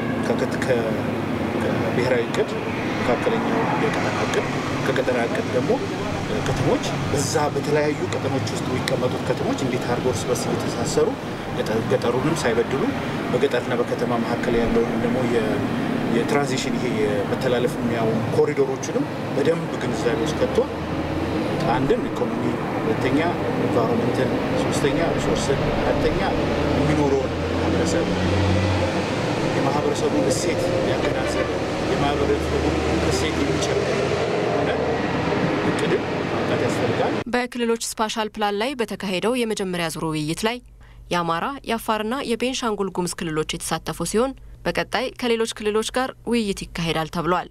ከብሔራዊ እቅድ መካከለኛው የቀጠና እቅድ ከቀጠና እቅድ ደግሞ ከተሞች በዛ በተለያዩ ቀጠኖች ውስጥ የሚቀመጡት ከተሞች እንዴት አድርገው እርስ በርስ እየተሳሰሩ ገጠሩንም ሳይበድሉ በገጠርና በከተማ መካከል ያለውን ደግሞ የትራንዚሽን ይሄ የመተላለፍ የሚያው ኮሪዶሮችንም በደንብ ግንዛቤ ውስጥ ከቶ አንድም ኢኮኖሚ፣ ሁለተኛ ኢንቫይሮንመንትን፣ ሶስተኛ ሪሶርስን፣ አራተኛ የሚኖረውን ማህበረሰብ የማህበረሰቡን እሴት ያገናዘብ የማህበረሰቡን እሴት የሚጨምር ሆነ እቅድም ማምጣት ያስፈልጋል። በክልሎች ስፓሻል ፕላን ላይ በተካሄደው የመጀመሪያ ዙር ውይይት ላይ የአማራ የአፋርና የቤንሻንጉል ጉሙዝ ክልሎች የተሳተፉ ሲሆን በቀጣይ ከሌሎች ክልሎች ጋር ውይይት ይካሄዳል ተብሏል።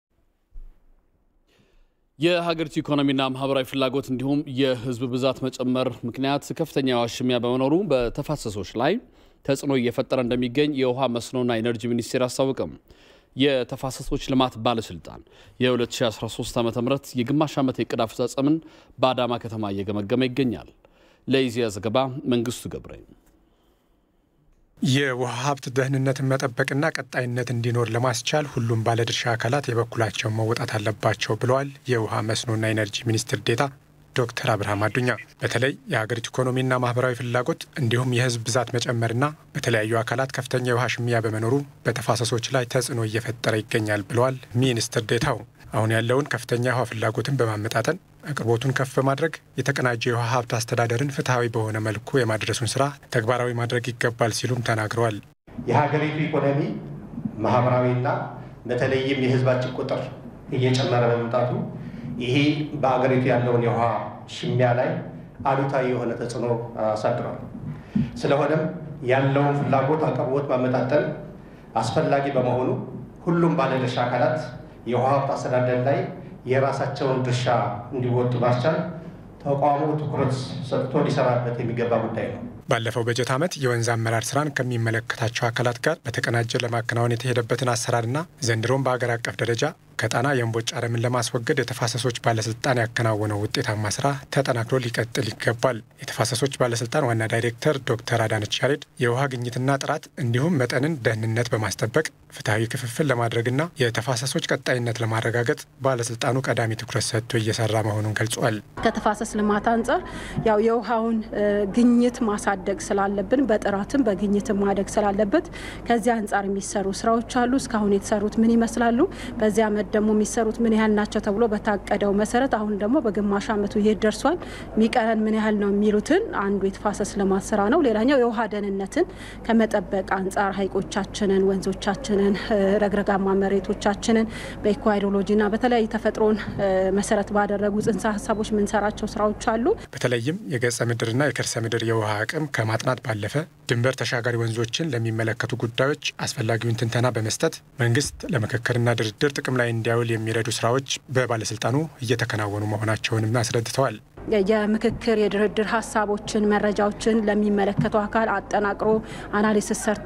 የሀገሪቱ ኢኮኖሚና ማህበራዊ ፍላጎት እንዲሁም የህዝብ ብዛት መጨመር ምክንያት ከፍተኛ የውሃ ሽሚያ በመኖሩ በተፋሰሶች ላይ ተጽዕኖ እየፈጠረ እንደሚገኝ የውሃ መስኖና ኢነርጂ ሚኒስቴር አስታወቀም። የተፋሰሶች ልማት ባለስልጣን የ2013 ዓ ም የግማሽ ዓመት የዕቅድ አፈጻጸምን በአዳማ ከተማ እየገመገመ ይገኛል። ለኢዜአ ዘገባ መንግስቱ ገብረ የውሃ ሀብት ደህንነትን መጠበቅና ቀጣይነት እንዲኖር ለማስቻል ሁሉም ባለድርሻ አካላት የበኩላቸውን መወጣት አለባቸው ብለዋል የውሃ መስኖና ኢነርጂ ሚኒስትር ዴኤታ ዶክተር አብርሃም አዱኛ። በተለይ የሀገሪቱ ኢኮኖሚና ማህበራዊ ፍላጎት እንዲሁም የህዝብ ብዛት መጨመርና በተለያዩ አካላት ከፍተኛ የውሃ ሽሚያ በመኖሩ በተፋሰሶች ላይ ተጽዕኖ እየፈጠረ ይገኛል ብለዋል ሚኒስትር ዴኤታው። አሁን ያለውን ከፍተኛ የውሃ ፍላጎትን በማመጣጠን አቅርቦቱን ከፍ በማድረግ የተቀናጀ የውሃ ሀብት አስተዳደርን ፍትሐዊ በሆነ መልኩ የማድረሱን ስራ ተግባራዊ ማድረግ ይገባል ሲሉም ተናግረዋል። የሀገሪቱ ኢኮኖሚ ማህበራዊና በተለይም የህዝባችን ቁጥር እየጨመረ በመምጣቱ ይሄ በሀገሪቱ ያለውን የውሃ ሽሚያ ላይ አሉታዊ የሆነ ተጽዕኖ አሳድሯል። ስለሆነም ያለውን ፍላጎት አቅርቦት ማመጣጠን አስፈላጊ በመሆኑ ሁሉም ባለድርሻ አካላት የውሃ ሀብት አስተዳደር ላይ የራሳቸውን ድርሻ እንዲወጡ ማስቻል ተቋሙ ትኩረት ሰጥቶ ሊሰራበት የሚገባ ጉዳይ ነው። ባለፈው በጀት ዓመት የወንዝ አመራር ስራን ከሚመለከታቸው አካላት ጋር በተቀናጀ ለማከናወን የተሄደበትን አሰራርና ዘንድሮም በአገር አቀፍ ደረጃ ከጣና የእምቦጭ አረምን ለማስወገድ የተፋሰሶች ባለስልጣን ያከናወነው ውጤታማ ስራ ተጠናክሮ ሊቀጥል ይገባል። የተፋሰሶች ባለስልጣን ዋና ዳይሬክተር ዶክተር አዳነች ያሬድ የውሃ ግኝትና ጥራት እንዲሁም መጠንን ደህንነት በማስጠበቅ ፍትሐዊ ክፍፍል ለማድረግና የተፋሰሶች ቀጣይነት ለማረጋገጥ ባለስልጣኑ ቀዳሚ ትኩረት ሰጥቶ እየሰራ መሆኑን ገልጿል። ከተፋሰስ ልማት አንጻር ያው የውሃውን ግኝት ማሳደግ ስላለብን በጥራትም በግኝትም ማደግ ስላለበት ከዚህ አንጻር የሚሰሩ ስራዎች አሉ። እስካሁን የተሰሩት ምን ይመስላሉ? በዚህ ዓመት ደግሞ የሚሰሩት ምን ያህል ናቸው ተብሎ በታቀደው መሰረት አሁን ደግሞ በግማሽ ዓመቱ የት ደርሷል፣ የሚቀረን ምን ያህል ነው የሚሉትን አንዱ የተፋሰስ ልማት ስራ ነው። ሌላኛው የውሃ ደህንነትን ከመጠበቅ አንጻር ሀይቆቻችንን፣ ወንዞቻችንን፣ ረግረጋማ መሬቶቻችንን በኢኮሃይድሮሎጂና በተለያዩ ተፈጥሮን መሰረት ባደረጉ ጽንሰ ሀሳቦች የምንሰራቸው ስራዎች አሉ። በተለይም የገጸ ምድርና የከርሰ ምድር የውሃ አቅም ከማጥናት ባለፈ ድንበር ተሻጋሪ ወንዞችን ለሚመለከቱ ጉዳዮች አስፈላጊውን ትንተና በመስጠት መንግስት ለምክክርና ድርድር ጥቅም ላይ እንዲያውል የሚረዱ ስራዎች በባለስልጣኑ እየተከናወኑ መሆናቸውንም አስረድተዋል። የምክክር የድርድር ሀሳቦችን መረጃዎችን ለሚመለከተው አካል አጠናቅሮ አናሊሲስ ሰርቶ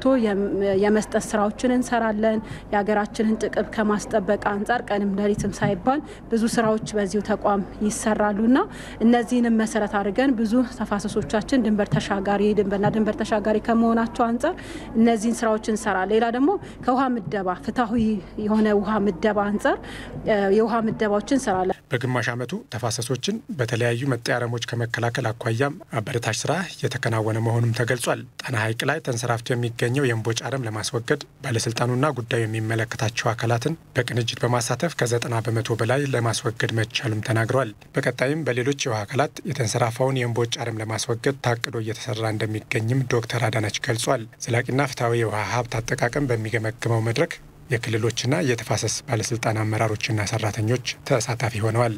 የመስጠት ስራዎችን እንሰራለን። የሀገራችንን ጥቅም ከማስጠበቅ አንጻር ቀንም ሌሊትም ሳይባል ብዙ ስራዎች በዚሁ ተቋም ይሰራሉና እነዚህንም መሰረት አድርገን ብዙ ተፋሰሶቻችን ድንበር ተሻጋሪ ድንበርና ድንበር ተሻጋሪ ከመሆናቸው አንጻር እነዚህን ስራዎች እንሰራለን። ሌላ ደግሞ ከውሃ ምደባ ፍትሐዊ የሆነ ውሃ ምደባ አንጻር የውሃ ምደባዎችን እንሰራለን። በግማሽ ዓመቱ ተፋሰሶችን በተለያዩ መጤ አረሞች ከመከላከል አኳያም አበረታች ስራ እየተከናወነ መሆኑም ተገልጿል። ጣና ሐይቅ ላይ ተንሰራፍቶ የሚገኘው የእምቦጭ አረም ለማስወገድ ባለስልጣኑና ጉዳዩ የሚመለከታቸው አካላትን በቅንጅት በማሳተፍ ከዘጠና በመቶ በላይ ለማስወገድ መቻሉም ተናግረዋል። በቀጣይም በሌሎች የውሃ አካላት የተንሰራፋውን የእምቦጭ አረም ለማስወገድ ታቅዶ እየተሰራ እንደሚገኝም ዶክተር አዳነች ገልጿል። ዘላቂና ፍትሐዊ የውሃ ሀብት አጠቃቀም በሚገመግመው መድረክ የክልሎችና የተፋሰስ ባለስልጣን አመራሮችና ሰራተኞች ተሳታፊ ሆነዋል።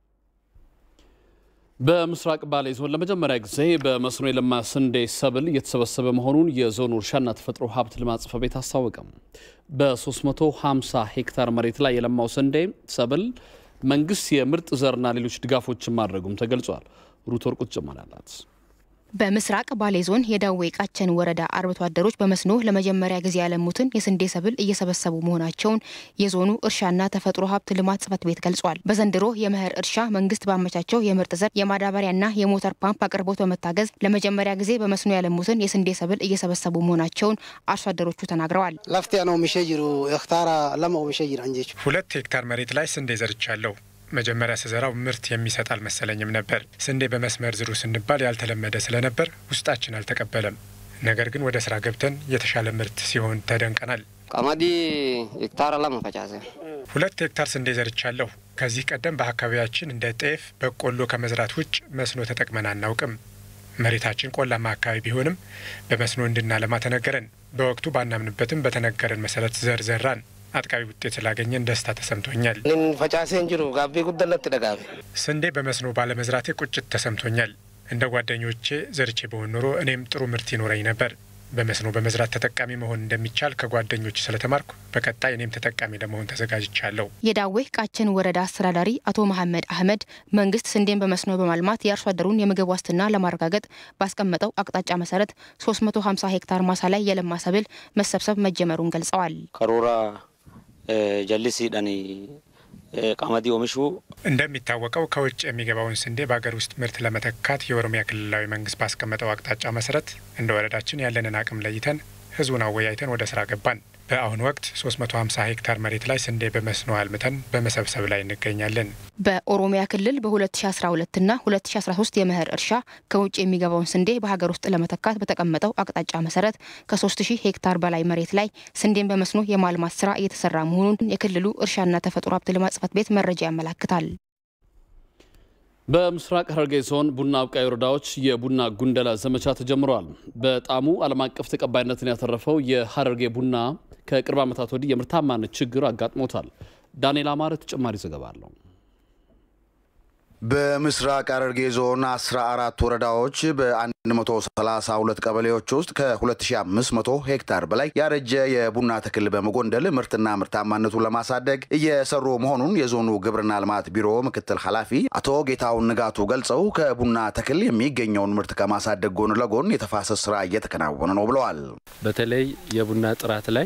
በምስራቅ ባሌ ዞን ለመጀመሪያ ጊዜ በመስኖ የለማ ስንዴ ሰብል እየተሰበሰበ መሆኑን የዞኑ እርሻና ተፈጥሮ ሀብት ልማት ጽሕፈት ቤት አስታወቀም። በ350 ሄክታር መሬት ላይ የለማው ስንዴ ሰብል መንግስት የምርጥ ዘርና ሌሎች ድጋፎችን ማድረጉም ተገልጿል። ሩት ወርቁ ጭማሪ አላት። በምስራቅ ባሌ ዞን የዳዌ ቃቸን ወረዳ አርብቶ አደሮች በመስኖ ለመጀመሪያ ጊዜ ያለሙትን የስንዴ ሰብል እየሰበሰቡ መሆናቸውን የዞኑ እርሻና ተፈጥሮ ሀብት ልማት ጽሕፈት ቤት ገልጿል። በዘንድሮ የመኸር እርሻ መንግስት ባመቻቸው የምርጥ ዘር የማዳበሪያና የሞተር ፓምፕ አቅርቦት በመታገዝ ለመጀመሪያ ጊዜ በመስኖ ያለሙትን የስንዴ ሰብል እየሰበሰቡ መሆናቸውን አርሶ አደሮቹ ተናግረዋል። ለፍቴ ነው ሚሸጅሩ ክታራ ለማው ሚሸጅር አንጀች ሁለት ሄክታር መሬት ላይ ስንዴ ዘርቻለሁ። መጀመሪያ ስዘራው ምርት የሚሰጥ አልመሰለኝም ነበር። ስንዴ በመስመር ዝሩ ስንባል ያልተለመደ ስለነበር ውስጣችን አልተቀበለም። ነገር ግን ወደ ስራ ገብተን የተሻለ ምርት ሲሆን ተደንቀናል። ቀመዲ ሄክታር ለማ ፈጫሴ ሁለት ሄክታር ስንዴ ዘርቻለሁ። ከዚህ ቀደም በአካባቢያችን እንደ ጤፍ፣ በቆሎ ከመዝራት ውጭ መስኖ ተጠቅመን አናውቅም። መሬታችን ቆላማ አካባቢ ቢሆንም በመስኖ እንድናለማ ተነገረን። በወቅቱ ባናምንበትም በተነገረን መሰረት ዘር ዘራን። አጥቃቢ ውጤት ስላገኘን ደስታ ተሰምቶኛል። ፈጫሴን ጅሩ ጋቤ ጉደለት ደጋቤ ስንዴ በመስኖ ባለመዝራቴ ቁጭት ተሰምቶኛል። እንደ ጓደኞቼ ዘርቼ በሆን ኖሮ እኔም ጥሩ ምርት ይኖረኝ ነበር። በመስኖ በመዝራት ተጠቃሚ መሆን እንደሚቻል ከጓደኞች ስለተማርኩ በቀጣይ እኔም ተጠቃሚ ለመሆን ተዘጋጅቻለሁ። የዳዌ ቃችን ወረዳ አስተዳዳሪ አቶ መሐመድ አህመድ መንግስት ስንዴን በመስኖ በማልማት የአርሶ አደሩን የምግብ ዋስትና ለማረጋገጥ ባስቀመጠው አቅጣጫ መሰረት 350 ሄክታር ማሳ ላይ የለማ ሰብል መሰብሰብ መጀመሩን ገልጸዋል። ከሮራ ጀልሲዳኒ ቀመዲ ኦሚሹ እንደሚታወቀው ከውጭ የሚገባውን ስንዴ በሀገር ውስጥ ምርት ለመተካት የኦሮሚያ ክልላዊ መንግስት ባስቀመጠው አቅጣጫ መሰረት እንደ ወረዳችን ያለንን አቅም ለይተን ህዝቡን አወያይተን ወደ ስራ ገባን። በአሁኑ ወቅት 350 ሄክታር መሬት ላይ ስንዴ በመስኖ አልምተን በመሰብሰብ ላይ እንገኛለን። በኦሮሚያ ክልል በ2012 እና 2013 የመኸር እርሻ ከውጭ የሚገባውን ስንዴ በሀገር ውስጥ ለመተካት በተቀመጠው አቅጣጫ መሰረት ከ3000 ሄክታር በላይ መሬት ላይ ስንዴን በመስኖ የማልማት ስራ እየተሰራ መሆኑን የክልሉ እርሻና ተፈጥሮ ሀብት ልማት ጽሕፈት ቤት መረጃ ያመላክታል። በምስራቅ ሐረርጌ ዞን ቡና አብቃይ ወረዳዎች የቡና ጉንደላ ዘመቻ ተጀምረዋል። በጣዕሙ ዓለም አቀፍ ተቀባይነትን ያተረፈው የሐረርጌ ቡና ከቅርብ ዓመታት ወዲህ የምርታማነት ችግር አጋጥሞታል። ዳንኤል አማረ ተጨማሪ ዘገባ አለው። በምስራቅ ሐረርጌ ዞን 14 ወረዳዎች በ132 ቀበሌዎች ውስጥ ከ2500 ሄክታር በላይ ያረጀ የቡና ተክል በመጎንደል ምርትና ምርታማነቱን ለማሳደግ እየሰሩ መሆኑን የዞኑ ግብርና ልማት ቢሮ ምክትል ኃላፊ አቶ ጌታውን ንጋቱ ገልጸው ከቡና ተክል የሚገኘውን ምርት ከማሳደግ ጎን ለጎን የተፋሰስ ስራ እየተከናወነ ነው ብለዋል። በተለይ የቡና ጥራት ላይ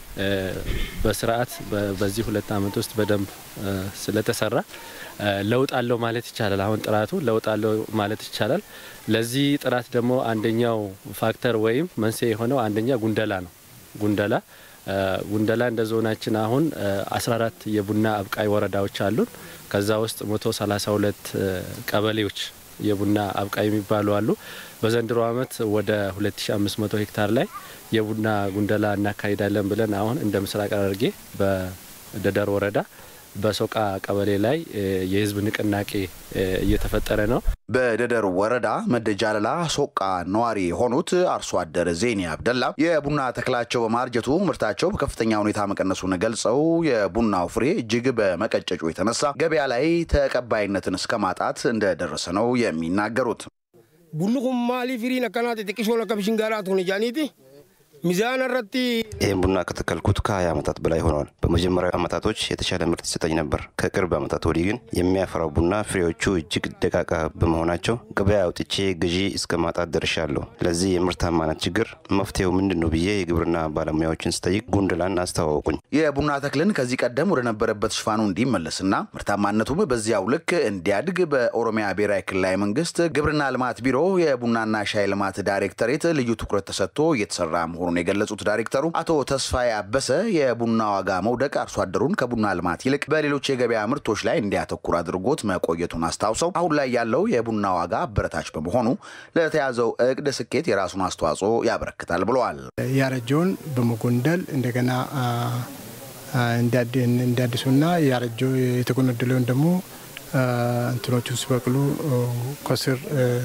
በስርዓት በዚህ ሁለት ዓመት ውስጥ በደንብ ስለተሰራ ለውጥ አለው ማለት ይቻላል። አሁን ጥራቱ ለውጥ አለው ማለት ይቻላል። ለዚህ ጥራት ደግሞ አንደኛው ፋክተር ወይም መንስኤ የሆነው አንደኛ ጉንደላ ነው። ጉንደላ ጉንደላ እንደ ዞናችን አሁን 14 የቡና አብቃይ ወረዳዎች አሉን። ከዛ ውስጥ 132 ቀበሌዎች የቡና አብቃይ የሚባሉ አሉ። በዘንድሮ ዓመት ወደ 2500 ሄክታር ላይ የቡና ጉንደላ እናካሂዳለን ብለን አሁን እንደ ምስራቅ ሐረርጌ በደደር ወረዳ በሶቃ ቀበሌ ላይ የህዝብ ንቅናቄ እየተፈጠረ ነው። በደደር ወረዳ መደጃለላ ሶቃ ነዋሪ የሆኑት አርሶ አደር ዜኒ አብደላ የቡና ተክላቸው በማርጀቱ ምርታቸው በከፍተኛ ሁኔታ መቀነሱን ገልጸው የቡናው ፍሬ እጅግ በመቀጨጩ የተነሳ ገበያ ላይ ተቀባይነትን እስከ ማጣት እንደደረሰ ነው የሚናገሩት። ቡኑ ኩን ማሊ ፊሪን አካናት ጥቂሶ ለከብሽን ጋራት ሁን ጃኒቲ ሚዛን ረቲ ይህን ቡና ከተከልኩት ከ20 ዓመታት በላይ ሆነዋል። በመጀመሪያው ዓመታቶች የተሻለ ምርት ይሰጠኝ ነበር። ከቅርብ ዓመታት ወዲህ ግን የሚያፈራው ቡና ፍሬዎቹ እጅግ ደቃቃ በመሆናቸው ገበያ አውጥቼ ገዢ እስከ ማጣት ደርሻለሁ። ለዚህ የምርታማነት ችግር መፍትሄው ምንድን ነው ብዬ የግብርና ባለሙያዎችን ስጠይቅ ጉንድላን አስተዋወቁኝ። የቡና ተክልን ከዚህ ቀደም ወደ ነበረበት ሽፋኑ እንዲመለስና ምርታማነቱም በዚያው ልክ እንዲያድግ በኦሮሚያ ብሔራዊ ክልላዊ መንግስት ግብርና ልማት ቢሮ የቡናና ሻይ ልማት ዳይሬክተሬት ልዩ ትኩረት ተሰጥቶ እየተሰራ መሆኑን የገለጹት ዳይሬክተሩ አቶ ተስፋዬ አበሰ የቡና ዋጋ መውደቅ አርሶ አደሩን ከቡና ልማት ይልቅ በሌሎች የገበያ ምርቶች ላይ እንዲያተኩር አድርጎት መቆየቱን አስታውሰው አሁን ላይ ያለው የቡና ዋጋ አበረታች በመሆኑ ለተያዘው እቅድ ስኬት የራሱን አስተዋጽኦ ያበረክታል ብለዋል። ያረጀውን በመጎንደል እንደገና እንዲያድሱና ያረጀው የተጎነደለውን ደግሞ እንትኖቹ ሲበቅሉ ከስር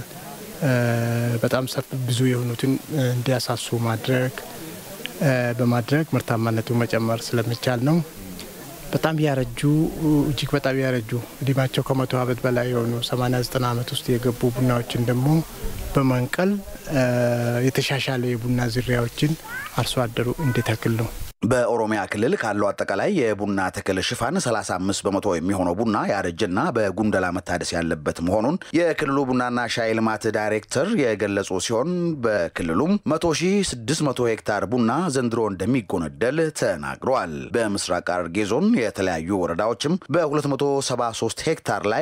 በጣም ሰፊ ብዙ የሆኑትን እንዲያሳሱ ማድረግ በማድረግ ምርታማነቱ መጨመር ስለሚቻል ነው። በጣም ያረጁ እጅግ በጣም ያረጁ እድሜያቸው ከመቶ ዓመት በላይ የሆኑ 89 ዓመት ውስጥ የገቡ ቡናዎችን ደግሞ በመንቀል የተሻሻለ የቡና ዝርያዎችን አርሶ አደሩ እንዲተክል ነው። በኦሮሚያ ክልል ካለው አጠቃላይ የቡና ተክል ሽፋን 35 በመቶ የሚሆነው ቡና ያረጀና በጉንደላ መታደስ ያለበት መሆኑን የክልሉ ቡናና ሻይ ልማት ዳይሬክተር የገለጹ ሲሆን በክልሉም 100600 ሄክታር ቡና ዘንድሮ እንደሚጎነደል ተናግረዋል። በምስራቅ ሐረርጌ ዞን የተለያዩ ወረዳዎችም በ273 ሄክታር ላይ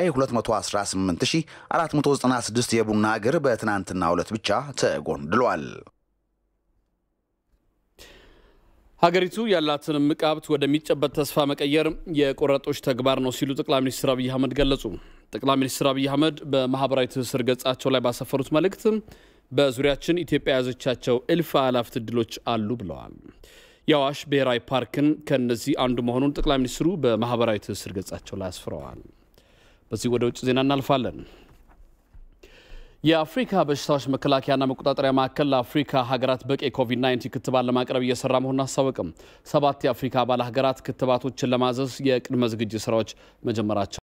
218496 የቡና እግር በትናንትናው ዕለት ብቻ ተጎንድሏል። ሀገሪቱ ያላትን እምቅ ሀብት ወደሚጨበጥ ተስፋ መቀየር የቆረጦች ተግባር ነው ሲሉ ጠቅላይ ሚኒስትር አብይ አህመድ ገለጹ። ጠቅላይ ሚኒስትር አብይ አህመድ በማህበራዊ ትስስር ገጻቸው ላይ ባሰፈሩት መልእክት በዙሪያችን ኢትዮጵያ የያዘቻቸው እልፍ አላፍት እድሎች አሉ ብለዋል። የአዋሽ ብሔራዊ ፓርክን ከእነዚህ አንዱ መሆኑን ጠቅላይ ሚኒስትሩ በማህበራዊ ትስስር ገጻቸው ላይ አስፍረዋል። በዚህ ወደ ውጭ ዜና እናልፋለን። የአፍሪካ በሽታዎች መከላከያና መቆጣጠሪያ ማዕከል ለአፍሪካ ሀገራት በቂ የኮቪድ-19 ክትባት ለማቅረብ እየሰራ መሆኑን አስታወቅም። ሰባት የአፍሪካ አባል ሀገራት ክትባቶችን ለማዘዝ የቅድመ ዝግጅት ስራዎች መጀመራቸው